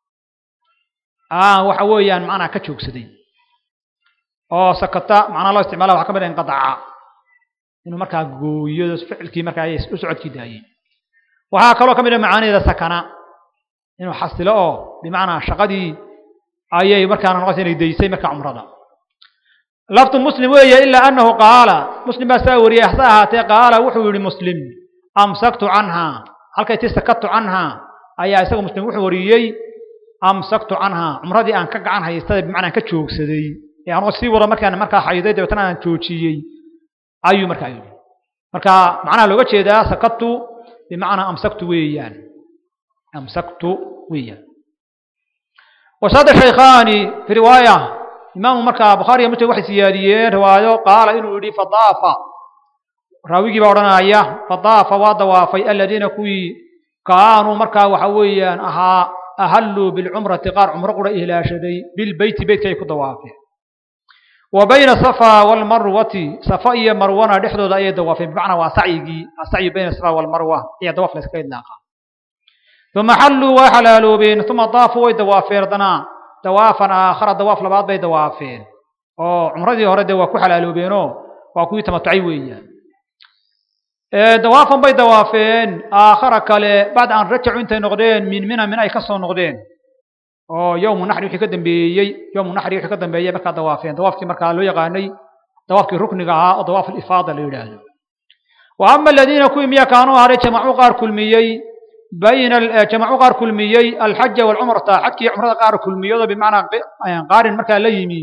waxa weeyaan macnaa ka joogsaday oo sakata macnaa loo isticmaala waxaa ka mid ah inqadaca inuu markaa gooyo ficilkii markaa u socodkii daayey waxaa kaloo ka mid ah macaanideeda sakana inuu xasilo oo bimacnaa shaqadii ayay markaana noqotay inay daysay markaa cumrada laftu muslim weeye ilaa anahu qaala muslim baa saa wariyey hase ahaatee qaala wuxuu yihi muslim amsaktu canhaa halkay ti sakatu canhaa ayaa isaga muslim wuxuu wariyey amsaktu canhaa cumradii aan ka gacan haystay bimacnaa ka joogsaday ee anoo sii wada markaan markaa xayday dabeetana aan joojiyey ayuu markaa yidhi marka macnaha looga jeedaa sakatu bimacnaa amsaktu weeyaan amsaktu weeyaan wasada shaykhaani fi riwaaya imaamu markaa bukhaari iyo muslim waxay siyaadiyeen riwaayo qaala inuu yidhi fadaafa raawigii baa odhanaya fadaafa waa dawaafay aladiina kuwii kaanuu markaa waxa weeyaan ahaa ahalluu bilcumrati qaar cumro qura ihlaashaday bilbeyti beytka ay ku dawaafeen wa bayna safa walmarwati safa iyo marwana dhexdooda ayay dawaafeen bimacnaa waa sacyigii asacyi bayna safa walmarwa ayaa dawaaf la iskaga idlaaqa uma xalluu way xalaaloobeen uma daafuu way dawaafeen haddana dawaafan aakhara dawaaf labaad bay dawaafeen oo cumradii hore dee waa ku xalaaloobeenoo waa kuwii tamatucay weeyaan dawaafan bay dawaafeen aakhara kale bacda an rajacu intay noqdeen min mina min ay ka soo noqdeen oo yowmu naxri wixii ka dambeeyey yowmu naxri wixii ka dambeeyey markaa dawaafeen dawaafkii markaa loo yaqaanay dawaafkii rukniga ahaa oo dawaaf alifaada la yidhaahdo wa ama aladiina kuwii miya kaanuu haray jamacuu qaar kulmiyey bayna jamacuu qaar kulmiyey alxaja walcumrata xajkii cumrada qaar kulmiyado bimacnaa qaarin markaa la yimi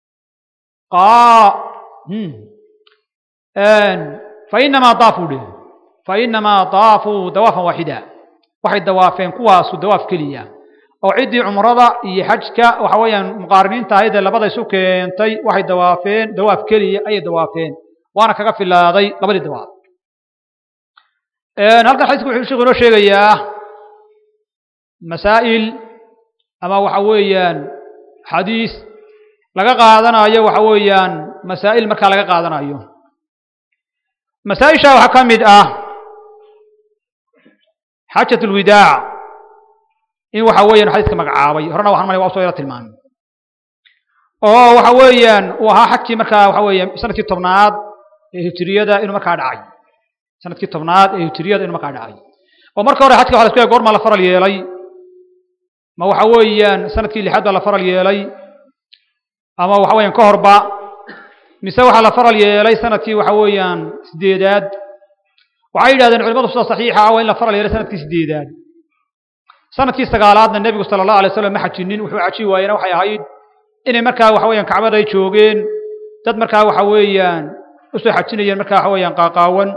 fainamaa daafuu dheh fainamaa daafuu dawaafan waaxida waxay dawaafeen kuwaasu dawaaf keliya oo ciddii cumrada iyo xajka waxa weeyaan muqaariniinta ahayd ee labada isu keentay waxay dawaafeen dawaaf keliya ayay dawaafeen waana kaga filaaday labadii dawaaf halkan xadiisku wuxuu sheekhu inoo sheegayaa masaa'il ama waxa weeyaan xadiis laga qaadanayo waxa weeyaan masaa'il markaa laga qaadanayo masaa-isha waxaa ka mid ah xaajat ulwidaac in waxa weeyaan xadiiska magacaabay horena waxaan malay waa usoo yaro tilmaamay oo waxa weeyaan uu ahaa xajkii markaa waxa weeyaan sanadkii tobnaad ee hijiriyada inuu markaa dhacay sanadkii tobnaad ee hijiriyada inuu markaa dhacay oo marka hore xajka waxa la isku yahay goormaa la faral yeelay ma waxa weeyaan sanadkii lixaad baa la faral yeelay ama waxa weeyaan ka horba mise waxaa la faral yeelay sanadkii waxa weeyaan sideedaad waxay yidhahdeen culimadu sida saxiixa ah waa in la faral yeelay sanadkii sideedaad sanadkii sagaalaadna nebigu sala allahu alay slam ma xajinin wuxuu xaji waayena waxay ahayd inay markaa waxa weeyaan kacbada ay joogeen dad markaa waxa weeyaan usoo xajinayeen markaa waxa weeyaan qaaqaawan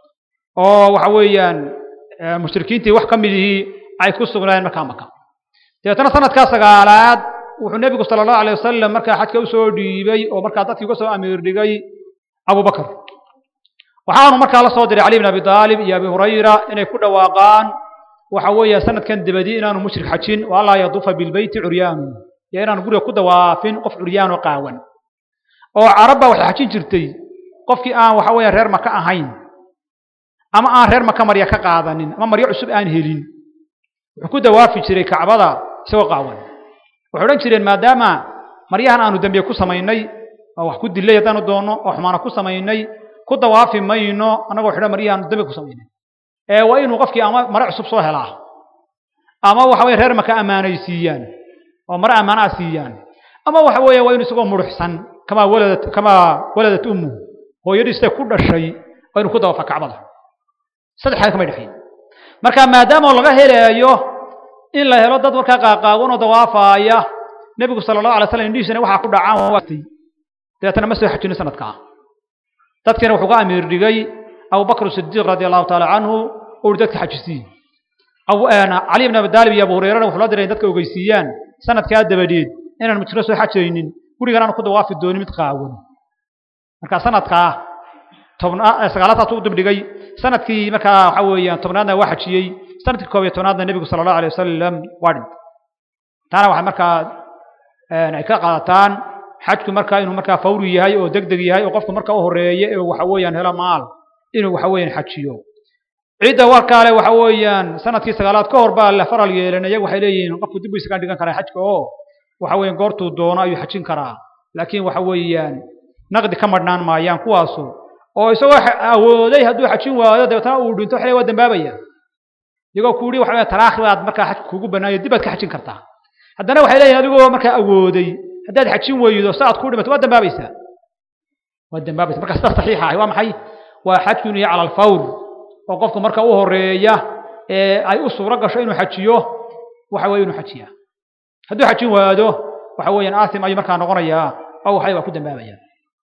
oo waxa weeyaan mushrikiintii wax ka midihii ay ku sugnaayeen markaa maka dabeetana sanadkaa sagaalaad wuxuu nebigu sala allahu alay wasalam markaa xajka usoo dhiibay oo markaa dadkii uga soo amiir dhigay abubakar waxaanu markaa la soo diray cali bin abi aalib iyo abi hurayra inay ku dhawaaqaan waxa weeya sanadkan dabadi inaanu mushrik xajin wa allaa yaduufa bilbeyti curyaanu iyo inaanu guriga ku dawaafin qof curyaano qaawan oo carabba waxay xajin jirtay qofkii aan waxa weeya reer maka ahayn ama aan reer maka marya ka qaadanin ama maryo cusub aan helin wuxuu ku dawaafi jiray kacbada isagoo qaawan waxay odhan jireen maadaama maryahan aanu dembiye ku samaynay oo wax ku dilay haddaanu doonno oo xumaana ku samaynay ku dawaafi mayno annagoo xidho maryahaanu dembi ku samaynay ee waa inuu qofkii ama mare cusub soo helaa ama waxa weye reer maka ammaanaysiiyaan oo mare ammaanaa siiyaan ama waxa weeye waa inu isagoo muruxsan kamaa waladat kamaa waladat ummu hooyadiistay ku dhashay waa inuu ku dawaafa kacbada saddex xaal kamay dhexeyn marka maadaama laga helayo in la helo dad markaa qaaqaawan oo dawaafaaya nebigu sala allahu alay slam indhihiisana waxaa ku dhacaan waatay dabeetana ma soo xajino sanadkaa dadkiina wuxuu ka amiir dhigay abubakr sidiiq radi allahu taala canhu uu hi dadka xajisiiye cali ibn abi daalib iyo abu hureyrana wuxuu la diray in dadka ogeysiiyaan sanadkaa dabadeed inaan mujro soo xajaynin gurigan aanu ku dawaafi doonin mid qaawan marka sanadkaa tobna sagaalaadtaas u dibdhigay sanadkii markaa waxa weeyaan tobnaadna waa xajiyey sanadkii koob iyo tobnaadna nebigu sala allahu alay wasalam waa dhintay taana waxay markaa ay ka qaadataan xajku markaa inuu markaa fawri yahay oo deg deg yahay oo qofku marka u horeeya ee waxa weeyaan helo maal inuu waxa weeyaan xajiyo cidda warkaale waxa weeyaan sanadkii sagaalaad ka hor baa la faral yeelan iyagu waxay leeyihiin qofku dib buu isaga dhigan karaa xajka oo waxa weeyaan goortuu doono ayuu xajin karaa laakiin waxa weeyaan naqdi ka madhnaan maayaan kuwaasu oo isagoo awooday hadduu xajin waayo dabeetana uu dhinto waxay waa dambaabaya iyagoo ku yidhi waxa weeye talaakhi baad markaa xajka kugu bannaayo dib baad ka xajin kartaa haddana waxay leeyihin adigoo markaa awooday haddaad xajin weydo sa aad ku dhimato waad dambaabaysaa waad dambaabaysa marka sidaas saxiixa ahi waa maxay waa xajku inuu yahay cala alfawr oo qofku marka u horeeya ee ay u suuro gasho inuu xajiyo waxa weeye inuu xajiyaa hadduu xajin waado waxa weeyaan aasim ayuu markaa noqonayaa oo waxay waa ku dambaabayaa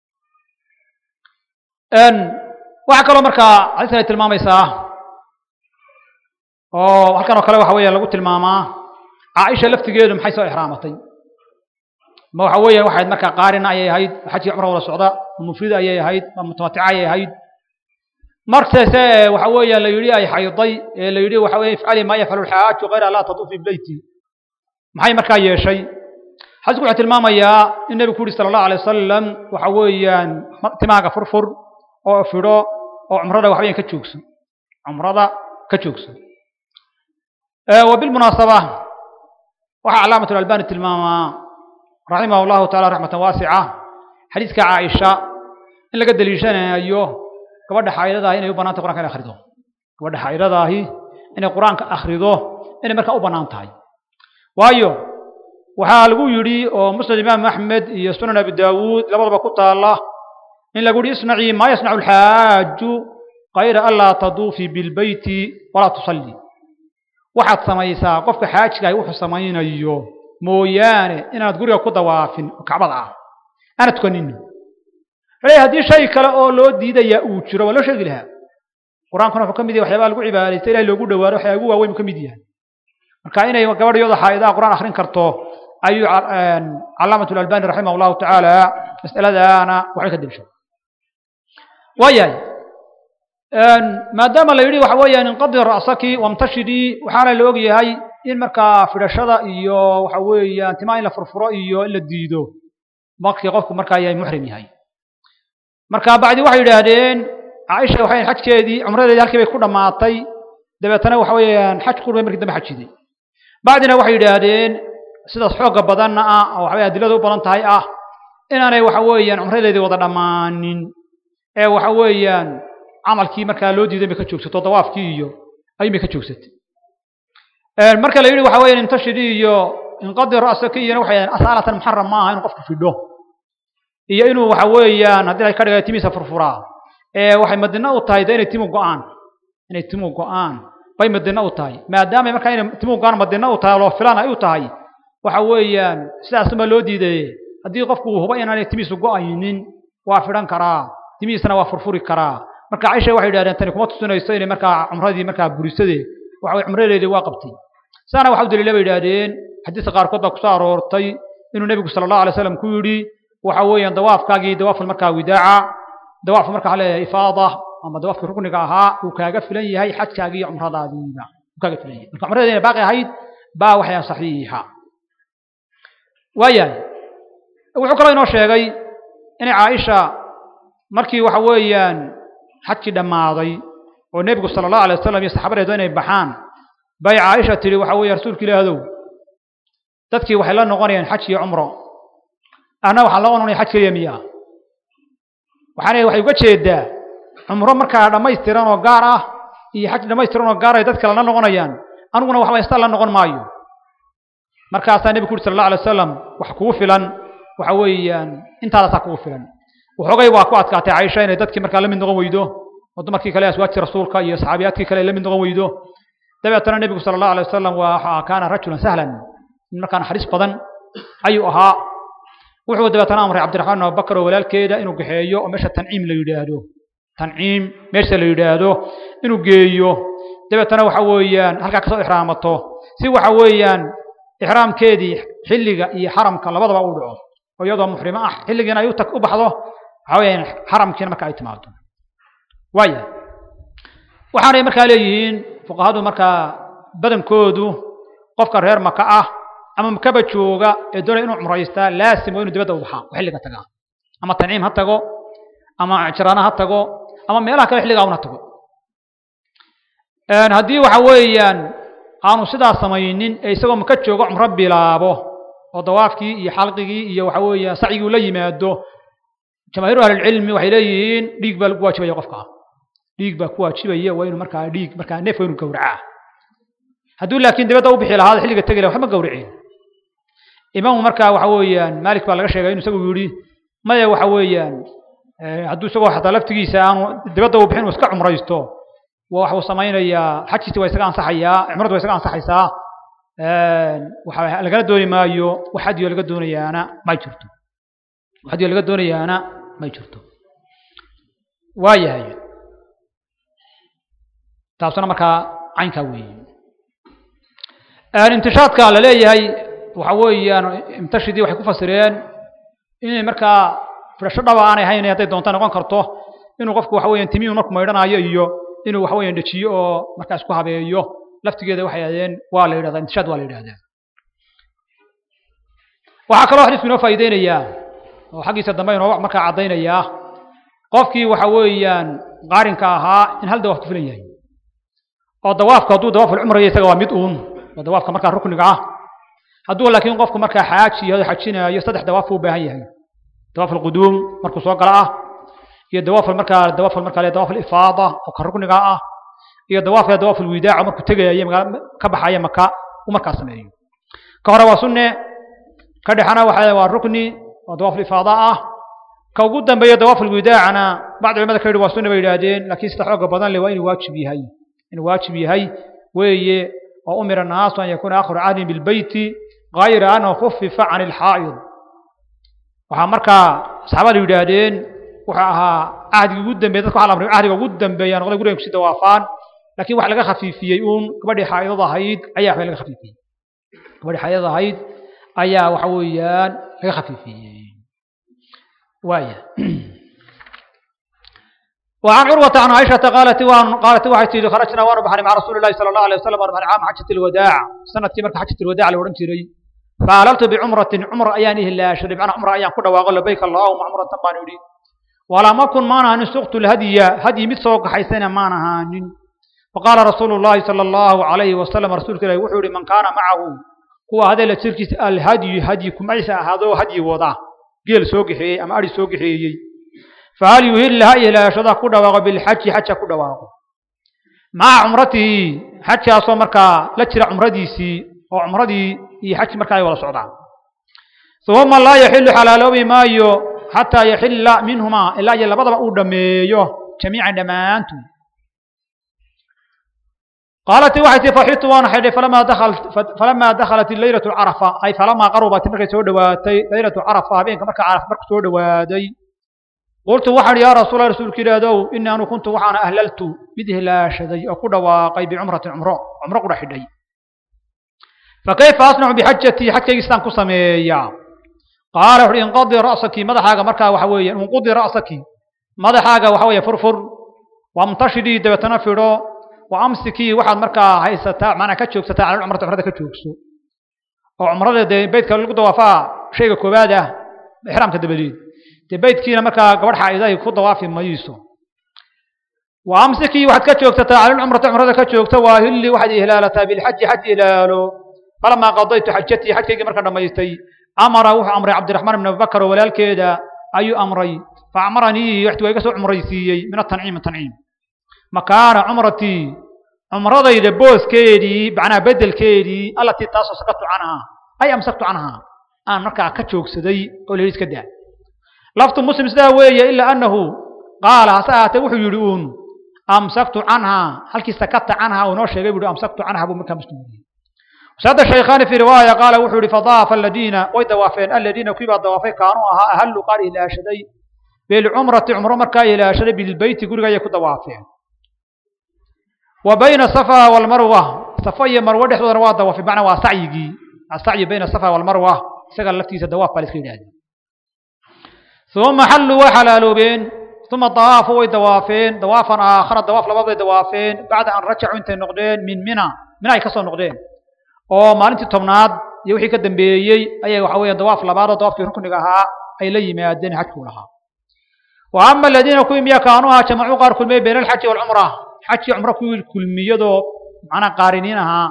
waxaa kaloo markaa xadiiskan ay tilmaamaysaa oo halkan oo kale waxa weeya lagu tilmaamaa caaisha laftigeedu maxay soo ixraamatay ma waxa weeya waxayd markaa qaarina ayay ahayd xajkii cumra wada socda mufrida ayay ahayd mutamatica ayay ahayd markase waxa weeya la yidhi ay xayday ee la yidhi waxa weye ifcali maa yafcalu lxaaju kayra laa tatuufi beyti maxay markaa yeeshay xadiisku wuxuu tilmaamayaa in nebigu ku yidhi sala allahu alay wasalam waxa weeyaan timaaga furfur oo fidho oo cumrada waxa weeyaan ka joogso cumrada ka joogso wa bilmunaasaba waxaa calaamatu albani tilmaamaa raximahu llahu taala raxmatan waasica xadiiska caaisha in laga deliishanayo gabadha xaa'idadaahi inay u bannaan tahay qur'anka inay akhrido gabadha xaa'idadaahi inay qur-aanka akhrido inay markaa u bannaan tahay waayo waxaa lagu yidhi oo musnad imaam axmed iyo sunan abi daawuud labadaba ku taala in lagu yihi isnacii maa yasnacu alxaaju kayra anlaa taduufii bilbeyti walaa tusalli waxaad samaysaa qofka xaajigaah wuxuu samaynayo mooyaane inaanad guriga ku dawaafin oo kacbada ah aana tukanin wuxuu haddii shay kale oo loo diidayaa uu jiro waa loo sheegi lahaa qur-aankuna wuxuu ka mid yahay waxyaabaha lagu cibaadaysta ilahi loogu dhawaado waxyaa ugu waaweyn buu ka mid yahay marka inay gabadh iyadoo xaa'idaha qur-aan akhrin karto ayuu calaamatu albani raximah llahu tacaala mas'aladaana waxbay ka delshay waayahay maadaama la yidhi waxa weeyaan inqadi ra'saki wamtashidii waxaana la og yahay in markaa fidhashada iyo waxa weeyaan timaa in la furfuro iyo in la diido markii qofku markaa yahay muxrim yahay marka bacdi waxay yidhaahdeen caaisha waxay xajkeedii cumradeedii halkii bay ku dhammaatay dabeetana waxa weeyaan xaj qurbay markii dambe xajiday bacdina waxay yidhaahdeen sidaas xoogga badanna ah oo waxaweye adilada u badan tahay ah inaanay waxa weeyaan cumradeedii wada dhammaanin ee waxa weeyaan camalkii markaa loo diiday bay ka joogsato dawaafkii iyo ayuun bay ka joogsatay marka la yidhi waxa weeyaan intashidii iyo inqadi ra'saki iyona waxay asaalatan muxaram maaha inuu qofku fidho iyo inuu waxa weeyaan haddii ay ka dhigay timiisa furfuraa ee waxay madina u tahay de inay timu go-aan inay timu go-aan bay madina u tahay maadaama markaa inay timu go-aan madina u tahay loo filaan ay u tahay waxa weeyaan sidaasuma loo diidaye haddii qofku huba inaanay timiisu go-aynin waa fidhan karaa timihiisana waa furfuri karaa marka caisha waxay yidhahdeen tani kuma tusinayso inay markaa cumradii markaa burisade waxa weye cumradeedii waa qabtay saana waxa u daliila bay yidhahdeen xadiiska qaarkood baa kusoo aroortay inuu nebigu sala allahu alay slam ku yidhi waxa weeyaan dawaafkaagii dawaaful markaa widaaca dawaafku markaa waxa leeyahay ifaada ama dawaafkii rukniga ahaa uu kaaga filan yahay xajkaagii iyo cumradaadiiba uu kaaga filan yahay marka cumradeedii inay baaqi ahayd baa waxay saxiixa waayahay wuxuu kaloo inoo sheegay inay caaisha markii waxa weeyaan xajkii dhammaaday oo nebigu sala allahu alay wasalam iyo saxaabadeedu inay baxaan bay caaisha tidhi waxa weeye rasuulka ilaahdow dadkii waxay la noqonayaan xaj iyo cumro anna waxaan la noqonaya xaj keliya miyaa waxaana waxay uga jeedaa cumro markaa dhammaystiran oo gaar ah iyo xaj dhammaystiran oo gaar ay dad kale la noqonayaan aniguna waxba istaan la noqon maayo markaasaa nebigu uri sala allah alay wasalam wax kugu filan waxa weeyaan intaadasaa kugu filan waxoogay waa ku adkaatay caaisha inay dadkii markaa la mid noqon weydo oo dumarkii kale aswaajtii rasuulka iyo saxaabiyaadkii kale ay la mid noqon weydo dabeetana nebigu sala allahu alay wasalam waa kaana rajulan sahlan in markaa naxariis badan ayuu ahaa wuxuu dabeetana amray cabdiraxmaan bin abubakar oo walaalkeeda inuu gaxeeyo oo meesha tanciim la yidhaahdo tanciim meesha la yidhaahdo inuu geeyo dabeetana waxa weeyaan halkaa kasoo ixraamato si waxa weeyaan ixraamkeedii xilliga iyo xaramka labadaba u dhaco oo iyadoo muxrimo ah xilligiina ay u baxdo waxa weeyaan xaramkiina marka ay timaado waaya waxaanay markaa leeyihiin fuqahadu markaa badankoodu qofka reer maka ah ama makaba jooga ee doonaya inuu cumraystaa laasim waa inuu dibadda u baxaa oo xilliga tagaa ama tanciim ha tago ama jiraana ha tago ama meelaha kale xilligaa una tago haddii waxa weeyaan aanu sidaa samaynin ee isagoo maka joogo cumro bilaabo oo dawaafkii iyo xalqigii iyo waxa weeyaan sacyigii ula yimaado jamaahiiru ahlilcilmi waxay leeyihiin dhiig baa lagu waajibaya qofka dhiig baa ku waajibaya waa inuu markaa dhiig markaa neef waa inuu gowracaa hadduu laakiin dibadda u bixi lahaada xilliga tegi laha waxba gowricin imaamu markaa waxa weeyaan maalik baa laga sheegay inuu isagu yidhi maya waxa weeyaan hadduu isagoo xataa laftigiisa aanu dibadda u bixin uu iska cumraysto waxa uu samaynayaa xajkiisi waa isaga ansaxayaa cumradu waa isaga ansaxaysaa waxa lagala dooni maayo wax hadiyo laga doonayaana may jirto wax hadiyo laga doonayaana may jirto waayahay taasuna markaa caynkaa weeye intishaadka la leeyahay waxa weeyaan imtashidii waxay ku fasireen inay markaa firasho dhaba aanay hayn hadday doonta noqon karto inuu qofku waxa weeyaan timiyu marku maydhanayo iyo inuu waxa weeyaan dejiyo oo markaa isku habeeyo laftigeeda waxay ahdeen waa la yidhahdaa intishaad waa la yidhahdaa waxaa kaloo xadiisku inoo faa'iideynayaa oo xaggiisa dambe inoo markaa caddaynayaa qofkii waxa weeyaan qaarinka ahaa in hal dawaaf ku filan yahay oo dawaafku hadduu dawaaful cumraya isaga waa mid uun waa dawaafka markaa rukniga ah hadduu laakiin qofku markaa xaaji yahay xajinaayo saddex dawaaf buu u baahan yahay dawaaf alquduum markuu soo gala ah iyo dawaaf markaa dawaaf markaa dawaaf alifaada oo ka rukniga ah iyo dawaafka dawaaf alwidaaca markuu tegayo magaala ka baxaya maka uu markaa sameeyo ka hore waa sunne ka dhexana waxa waa rukni oo dawaaf alifaada ah ka ugu dambeeya dawaaf alwidaacana bacd culimada ka yidhi waa sunne bay yidhaahdeen laakiin sida xooga badan leh waa inuu waajib yahay inuu waajib yahay weeye oo umira naasu an yakuuna akhiru cahdin bilbeyti gayra annahu khufifa can ilxaa'id waxaa markaa saxaabadu yidhaahdeen wuxuu ahaa cahdigii ugu dambeeye dadka waxa la amray cahdiga ugu dambeeya noqday guriga kusi dawaafaan laakiin wax laga khafiifiyey uun gabadhii xaa'idada ahayd ayaa waxba laga khafiifiyey gabadhii xaa'idada ahayd ayaa waxa weeyaan laga khafiifiyey واية وعن عروة عن عائشة قالت وان قالت واحد تيجي خرجنا وانا بحري مع رسول الله صلى الله عليه وسلم وانا عام حجة الوداع سنة كمرت حجة الوداع اللي ورمت لي فعللت بعمرة عمر أيانه لا شرب أنا عمر أيان كنا واغل لبيك اللهم عمرة ما نريد ولا ما كن معنا أن سقت الهدي هدي مثل حيثنا معنا فقال رسول الله صلى الله عليه وسلم رسول الله وحوري من كان معه هو هذا اللي تركت الهدي هديكم عيسى هذا هدي وضع geel soo gixeeyey ama ari soo gixeeyey fahal yuhilla ha ilaashada ku dhawaaqo bilxaji xaja ku dhawaaqo maca cumratihi xajkaasoo markaa la jira cumradiisii oo cumradii iyo xaji markaa ay wada socdaan uma laa yaxilu xalaaloobi maayo xataa yaxilla minhumaa ilaa iyo labadaba uu dhammeeyo jamiican dhammaantood قالت waxay tii faxitu waan xidhay falamaa dakhalat falamaa dakhalat laylatu carafa ay falamaa qarubat markay soo dhowaatay laylatu carafa habeenka marka carafa marku soo dhowaaday qultu waxaan yaa rasuula rasuulka ilaadow ini anu kuntu waxaana ahlaltu mid hilaashaday oo ku dhawaaqay bicumratin cumro cumro qudha xidhay fakayfa asnacu bixajatii xajkaygii sidaan ku sameeyaa qaala wuxuhi inqadi ra'saki madaxaaga markaa waxa weeye inqudi ra'saki madaxaaga waxa weeye furfur wamtashidii dabeetana fidho وامسكي waxaad markaa haysataa macnaa ka joogsataa cala cumrata cumrada ka joogso oo cumrada dee beydka lagu dawaafaa shayga koowaad ah ixraamka dabadeed dee beydkiina markaa gabadh xaa'idahay ku dawaafi mayso wa amsiki waxaad ka joogsataa cala cumrata cumrada ka joogta waa hilli waxaad ihlaalataa bilxaji xaj ilaalo falamaa qadaytu xajatii xajkaygii markaan dhammaystay amara wuxuu amray cabdiraxmaan ibn abubakar oo walaalkeeda ayuu amray fa amaranii waxti waa iga soo cumraysiiyey min atanciim tanciim makaana cumratii cumradayda booskeedii macnaha bedelkeedii allatii taasoo sakatu canhaa ay amsaktu canhaa aan markaa ka joogsaday oo la iska daa laftu muslim sidaa weeye ilaa annahu qaala hase ahaatee wuxuu yidhi uun amsaktu canhaa halkii sakata canhaa uu noo sheegay buu amsaktu canhaa buu markaa muslim yidhi وساد الشيخان في رواية قال وحوري فضاف الذين ويدوافين الذين كيبا دوافين كانوا أها أهلوا قال إلى شدي بالعمرة عمر مركا إلى شدي بالبيت يقول يكو دوافين وبين الصفا والمروة صفا iyo marwo dhexdooda waa dawaafay macna waa sacyigii السعي بين الصفا والمروة isaga laftiisa dawaaf baa la iska yidhahda ثم حلوا way xalaaloobeen ثم طوافوا way dawaafeen dawaafan aakhara dawaaf labaad bay dawaafeen bacda an rajacuu intay noqdeen min mina mina ay ka soo noqdeen oo maalintii tobnaad iyo wixii ka dambeeyey ayay waxa weeyaan dawaaf labaad oo dawaafkii rukniga ahaa ay la yimaadeen xajkuu lahaa wa ama aladiina kuwii miya kaanuuhaa jamacuu qaar kulmiyey bayna alxaji waalcumra xajkii cumro kuwii kulmiyadoo macnaa qaariniin ahaa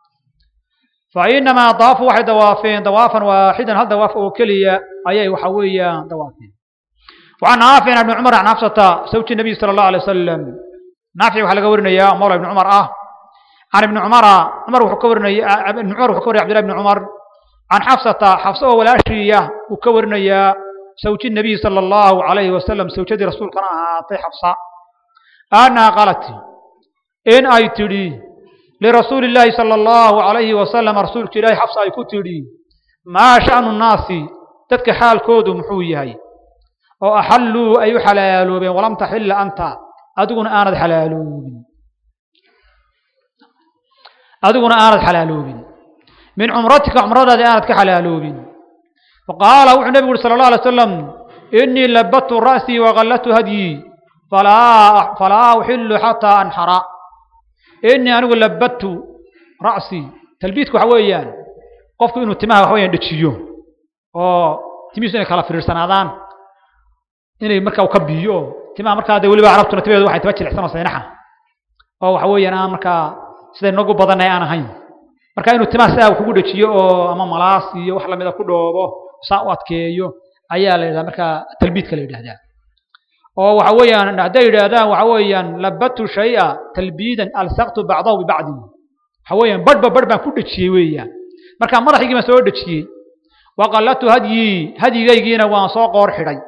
فإنما طافوا واحد دوافين دوافا واحدا هل دواف أو كلية أي وحوية دوافين وعن نافع بن عمر عن حفصة زوج النبي صلى الله عليه وسلم نافع وحلق ورنا يا مولى بن عمر آه عن ابن عمر عمر وحكورنا ابن عمر وحكور عبد الله بن عمر عن حفصة حفصة ولا شيء وكورنا يا زوج النبي صلى الله عليه وسلم زوجة رسول كان أعطي حفصة أنا قالت إن أي تري لرسول الله صلى الله عليه وسلم رسول الله حفصة أي كتري ما شأن الناس تتك حال كود محويهي oo axalluu ay u xalaaloobeen walam taxilla anta adiguna aanad xalaaloobin adiguna aanad xalaaloobin min cumratika cumradaadi aanad ka xalaaloobin faqaala wuxuu nebigu uhi sala allah alay wasalam inii labadtu ra'sii waqallatu hadyii falaa falaa uxillu xataa anxara inii anigu labadtu ra'sii talbiidku waxa weeyaan qofku inuu timaha waxa weeyaan dhejiyo oo timihiisu inay kala fiirsanaadaan inay markaa ka biyo timaha markaa dee weliba carabtuna timaheedu waxay taba jilicsan oo saynaxa oo waxa weeyaan aan markaa siday nagu badanay aan ahayn marka inuu timaha sidaa kugu dhejiyo oo ama malaas iyo wax lamida ku dhoobo saa u adkeeyo ayaa la yidhahdaa markaa talbiidka la yidhahdaa oo waxa weeyaan hadday yidhaahdaan waxa weeyaan labatu shay'a talbiidan alsaqtu bacdahu bibacdi waxa weeyaan badhba badh baan ku dhejiyey weeyaan marka madaxaygii baan soo dhejiyey waqallatu hadyii hadyigaygiina waan soo qoor xidhay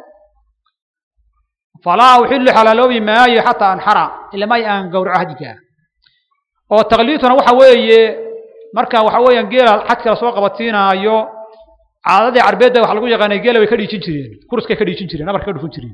falaa uxilu xalaaloobi maayo xataa anxara ilamay aan gowraco hadyigaa oo taqliidtuna waxa weeye marka waxa weeyaan geela xadka lasoo qabatiinaayo caadadii carbeedda waxa lagu yaqaanay geela way ka dhiijin jireen kurskay ka dhiijin jireen nabarka ka dhufin jireen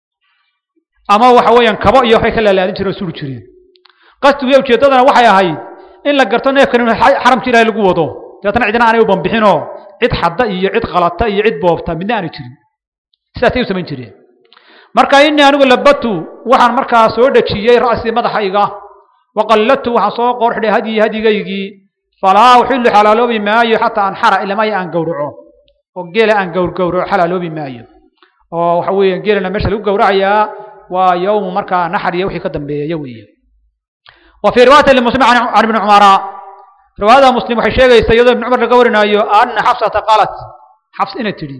ama waxa weeyaan kabo iyo waxbay ka laalaadin jireen oo suri jireen qasdigu iyo ujeeddadana waxay ahayd in la garto neefkan in xaramka ilaahay lagu wado dabeetana cidina aanay u bambixinoo cid xadda iyo cid qalata iyo cid boobta midna aanay jirin sidaasay u samayn jireen marka inii anigu labatu waxaan markaa soo dhejiyey ra'sii madaxayga waqallatu waxaan soo qoor xidhay hadyi hadyigaygii falaa uxilu xalaaloobi maayo xataa anxara ilamaya aan gowraco oo geela aan gowrgowraco xalaaloobi maayo oo waxa weeye geelana meesha lagu gowracayaa waa yowmu markaa naxar iyo wixii ka dambeeya weeye wa fii riwaayati limuslim can ibni cumara riwaayada muslim waxay sheegaysaa iyadoo ibni cumar laga warinaayo ana xafsata qaalat xafs inay tidhi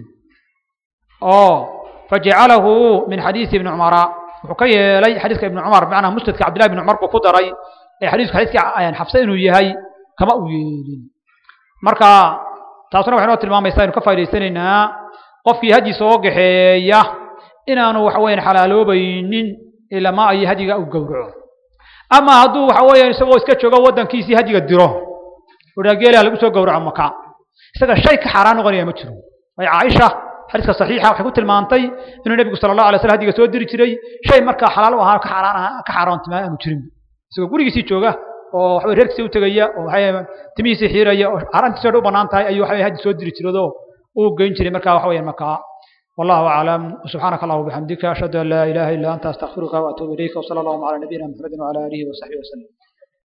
oo fajacalahu min xadiisi ibni cumara wuxuu ka yeelay xadiiska ibni cumar bimacnaa musnadka cabdillahi ibni cumar buu ku daray ee xadiisku xadiiska xafse inuu yahay kama u yeelin marka taasuna waxay noo tilmaamaysaa inu ka faa'idaysanaynaa qofkii hadyi soo gaxeeya inaanu waxa weeyaan xalaaloobaynin ilama ay hadyiga u gowraco ama hadduu waxa weeyaan isagoo iska joogo waddankiisii hadyiga diro odhaa geelaha lagu soo gowraco maka isaga shay ka xaaraan noqonaya ma jiro way caaisha xadiiska saxiixa waxay ku tilmaantay inuu nebigu sala allahu alay slam hadiga soo diri jiray shay markaa xalaal u ahaa ka xaaraan ka xaaraantimaa aanu jirin isagoo gurigiisii jooga oo waxaway reerkiisii u tegaya oo waxay timihiisii xiiraya oo xaaraantiisoo dhan u bannaan tahay ayuu waxaway haddi soo diri jiradoo uu geyn jiray markaa waxa weeyaan markaa والله أعلم وسبحانك اللهم وبحمدك أشهد أن لا إله إلا أنت أستغفرك وأتوب إليك وصلى الله على نبينا محمد وعلى آله وصحبه وسلم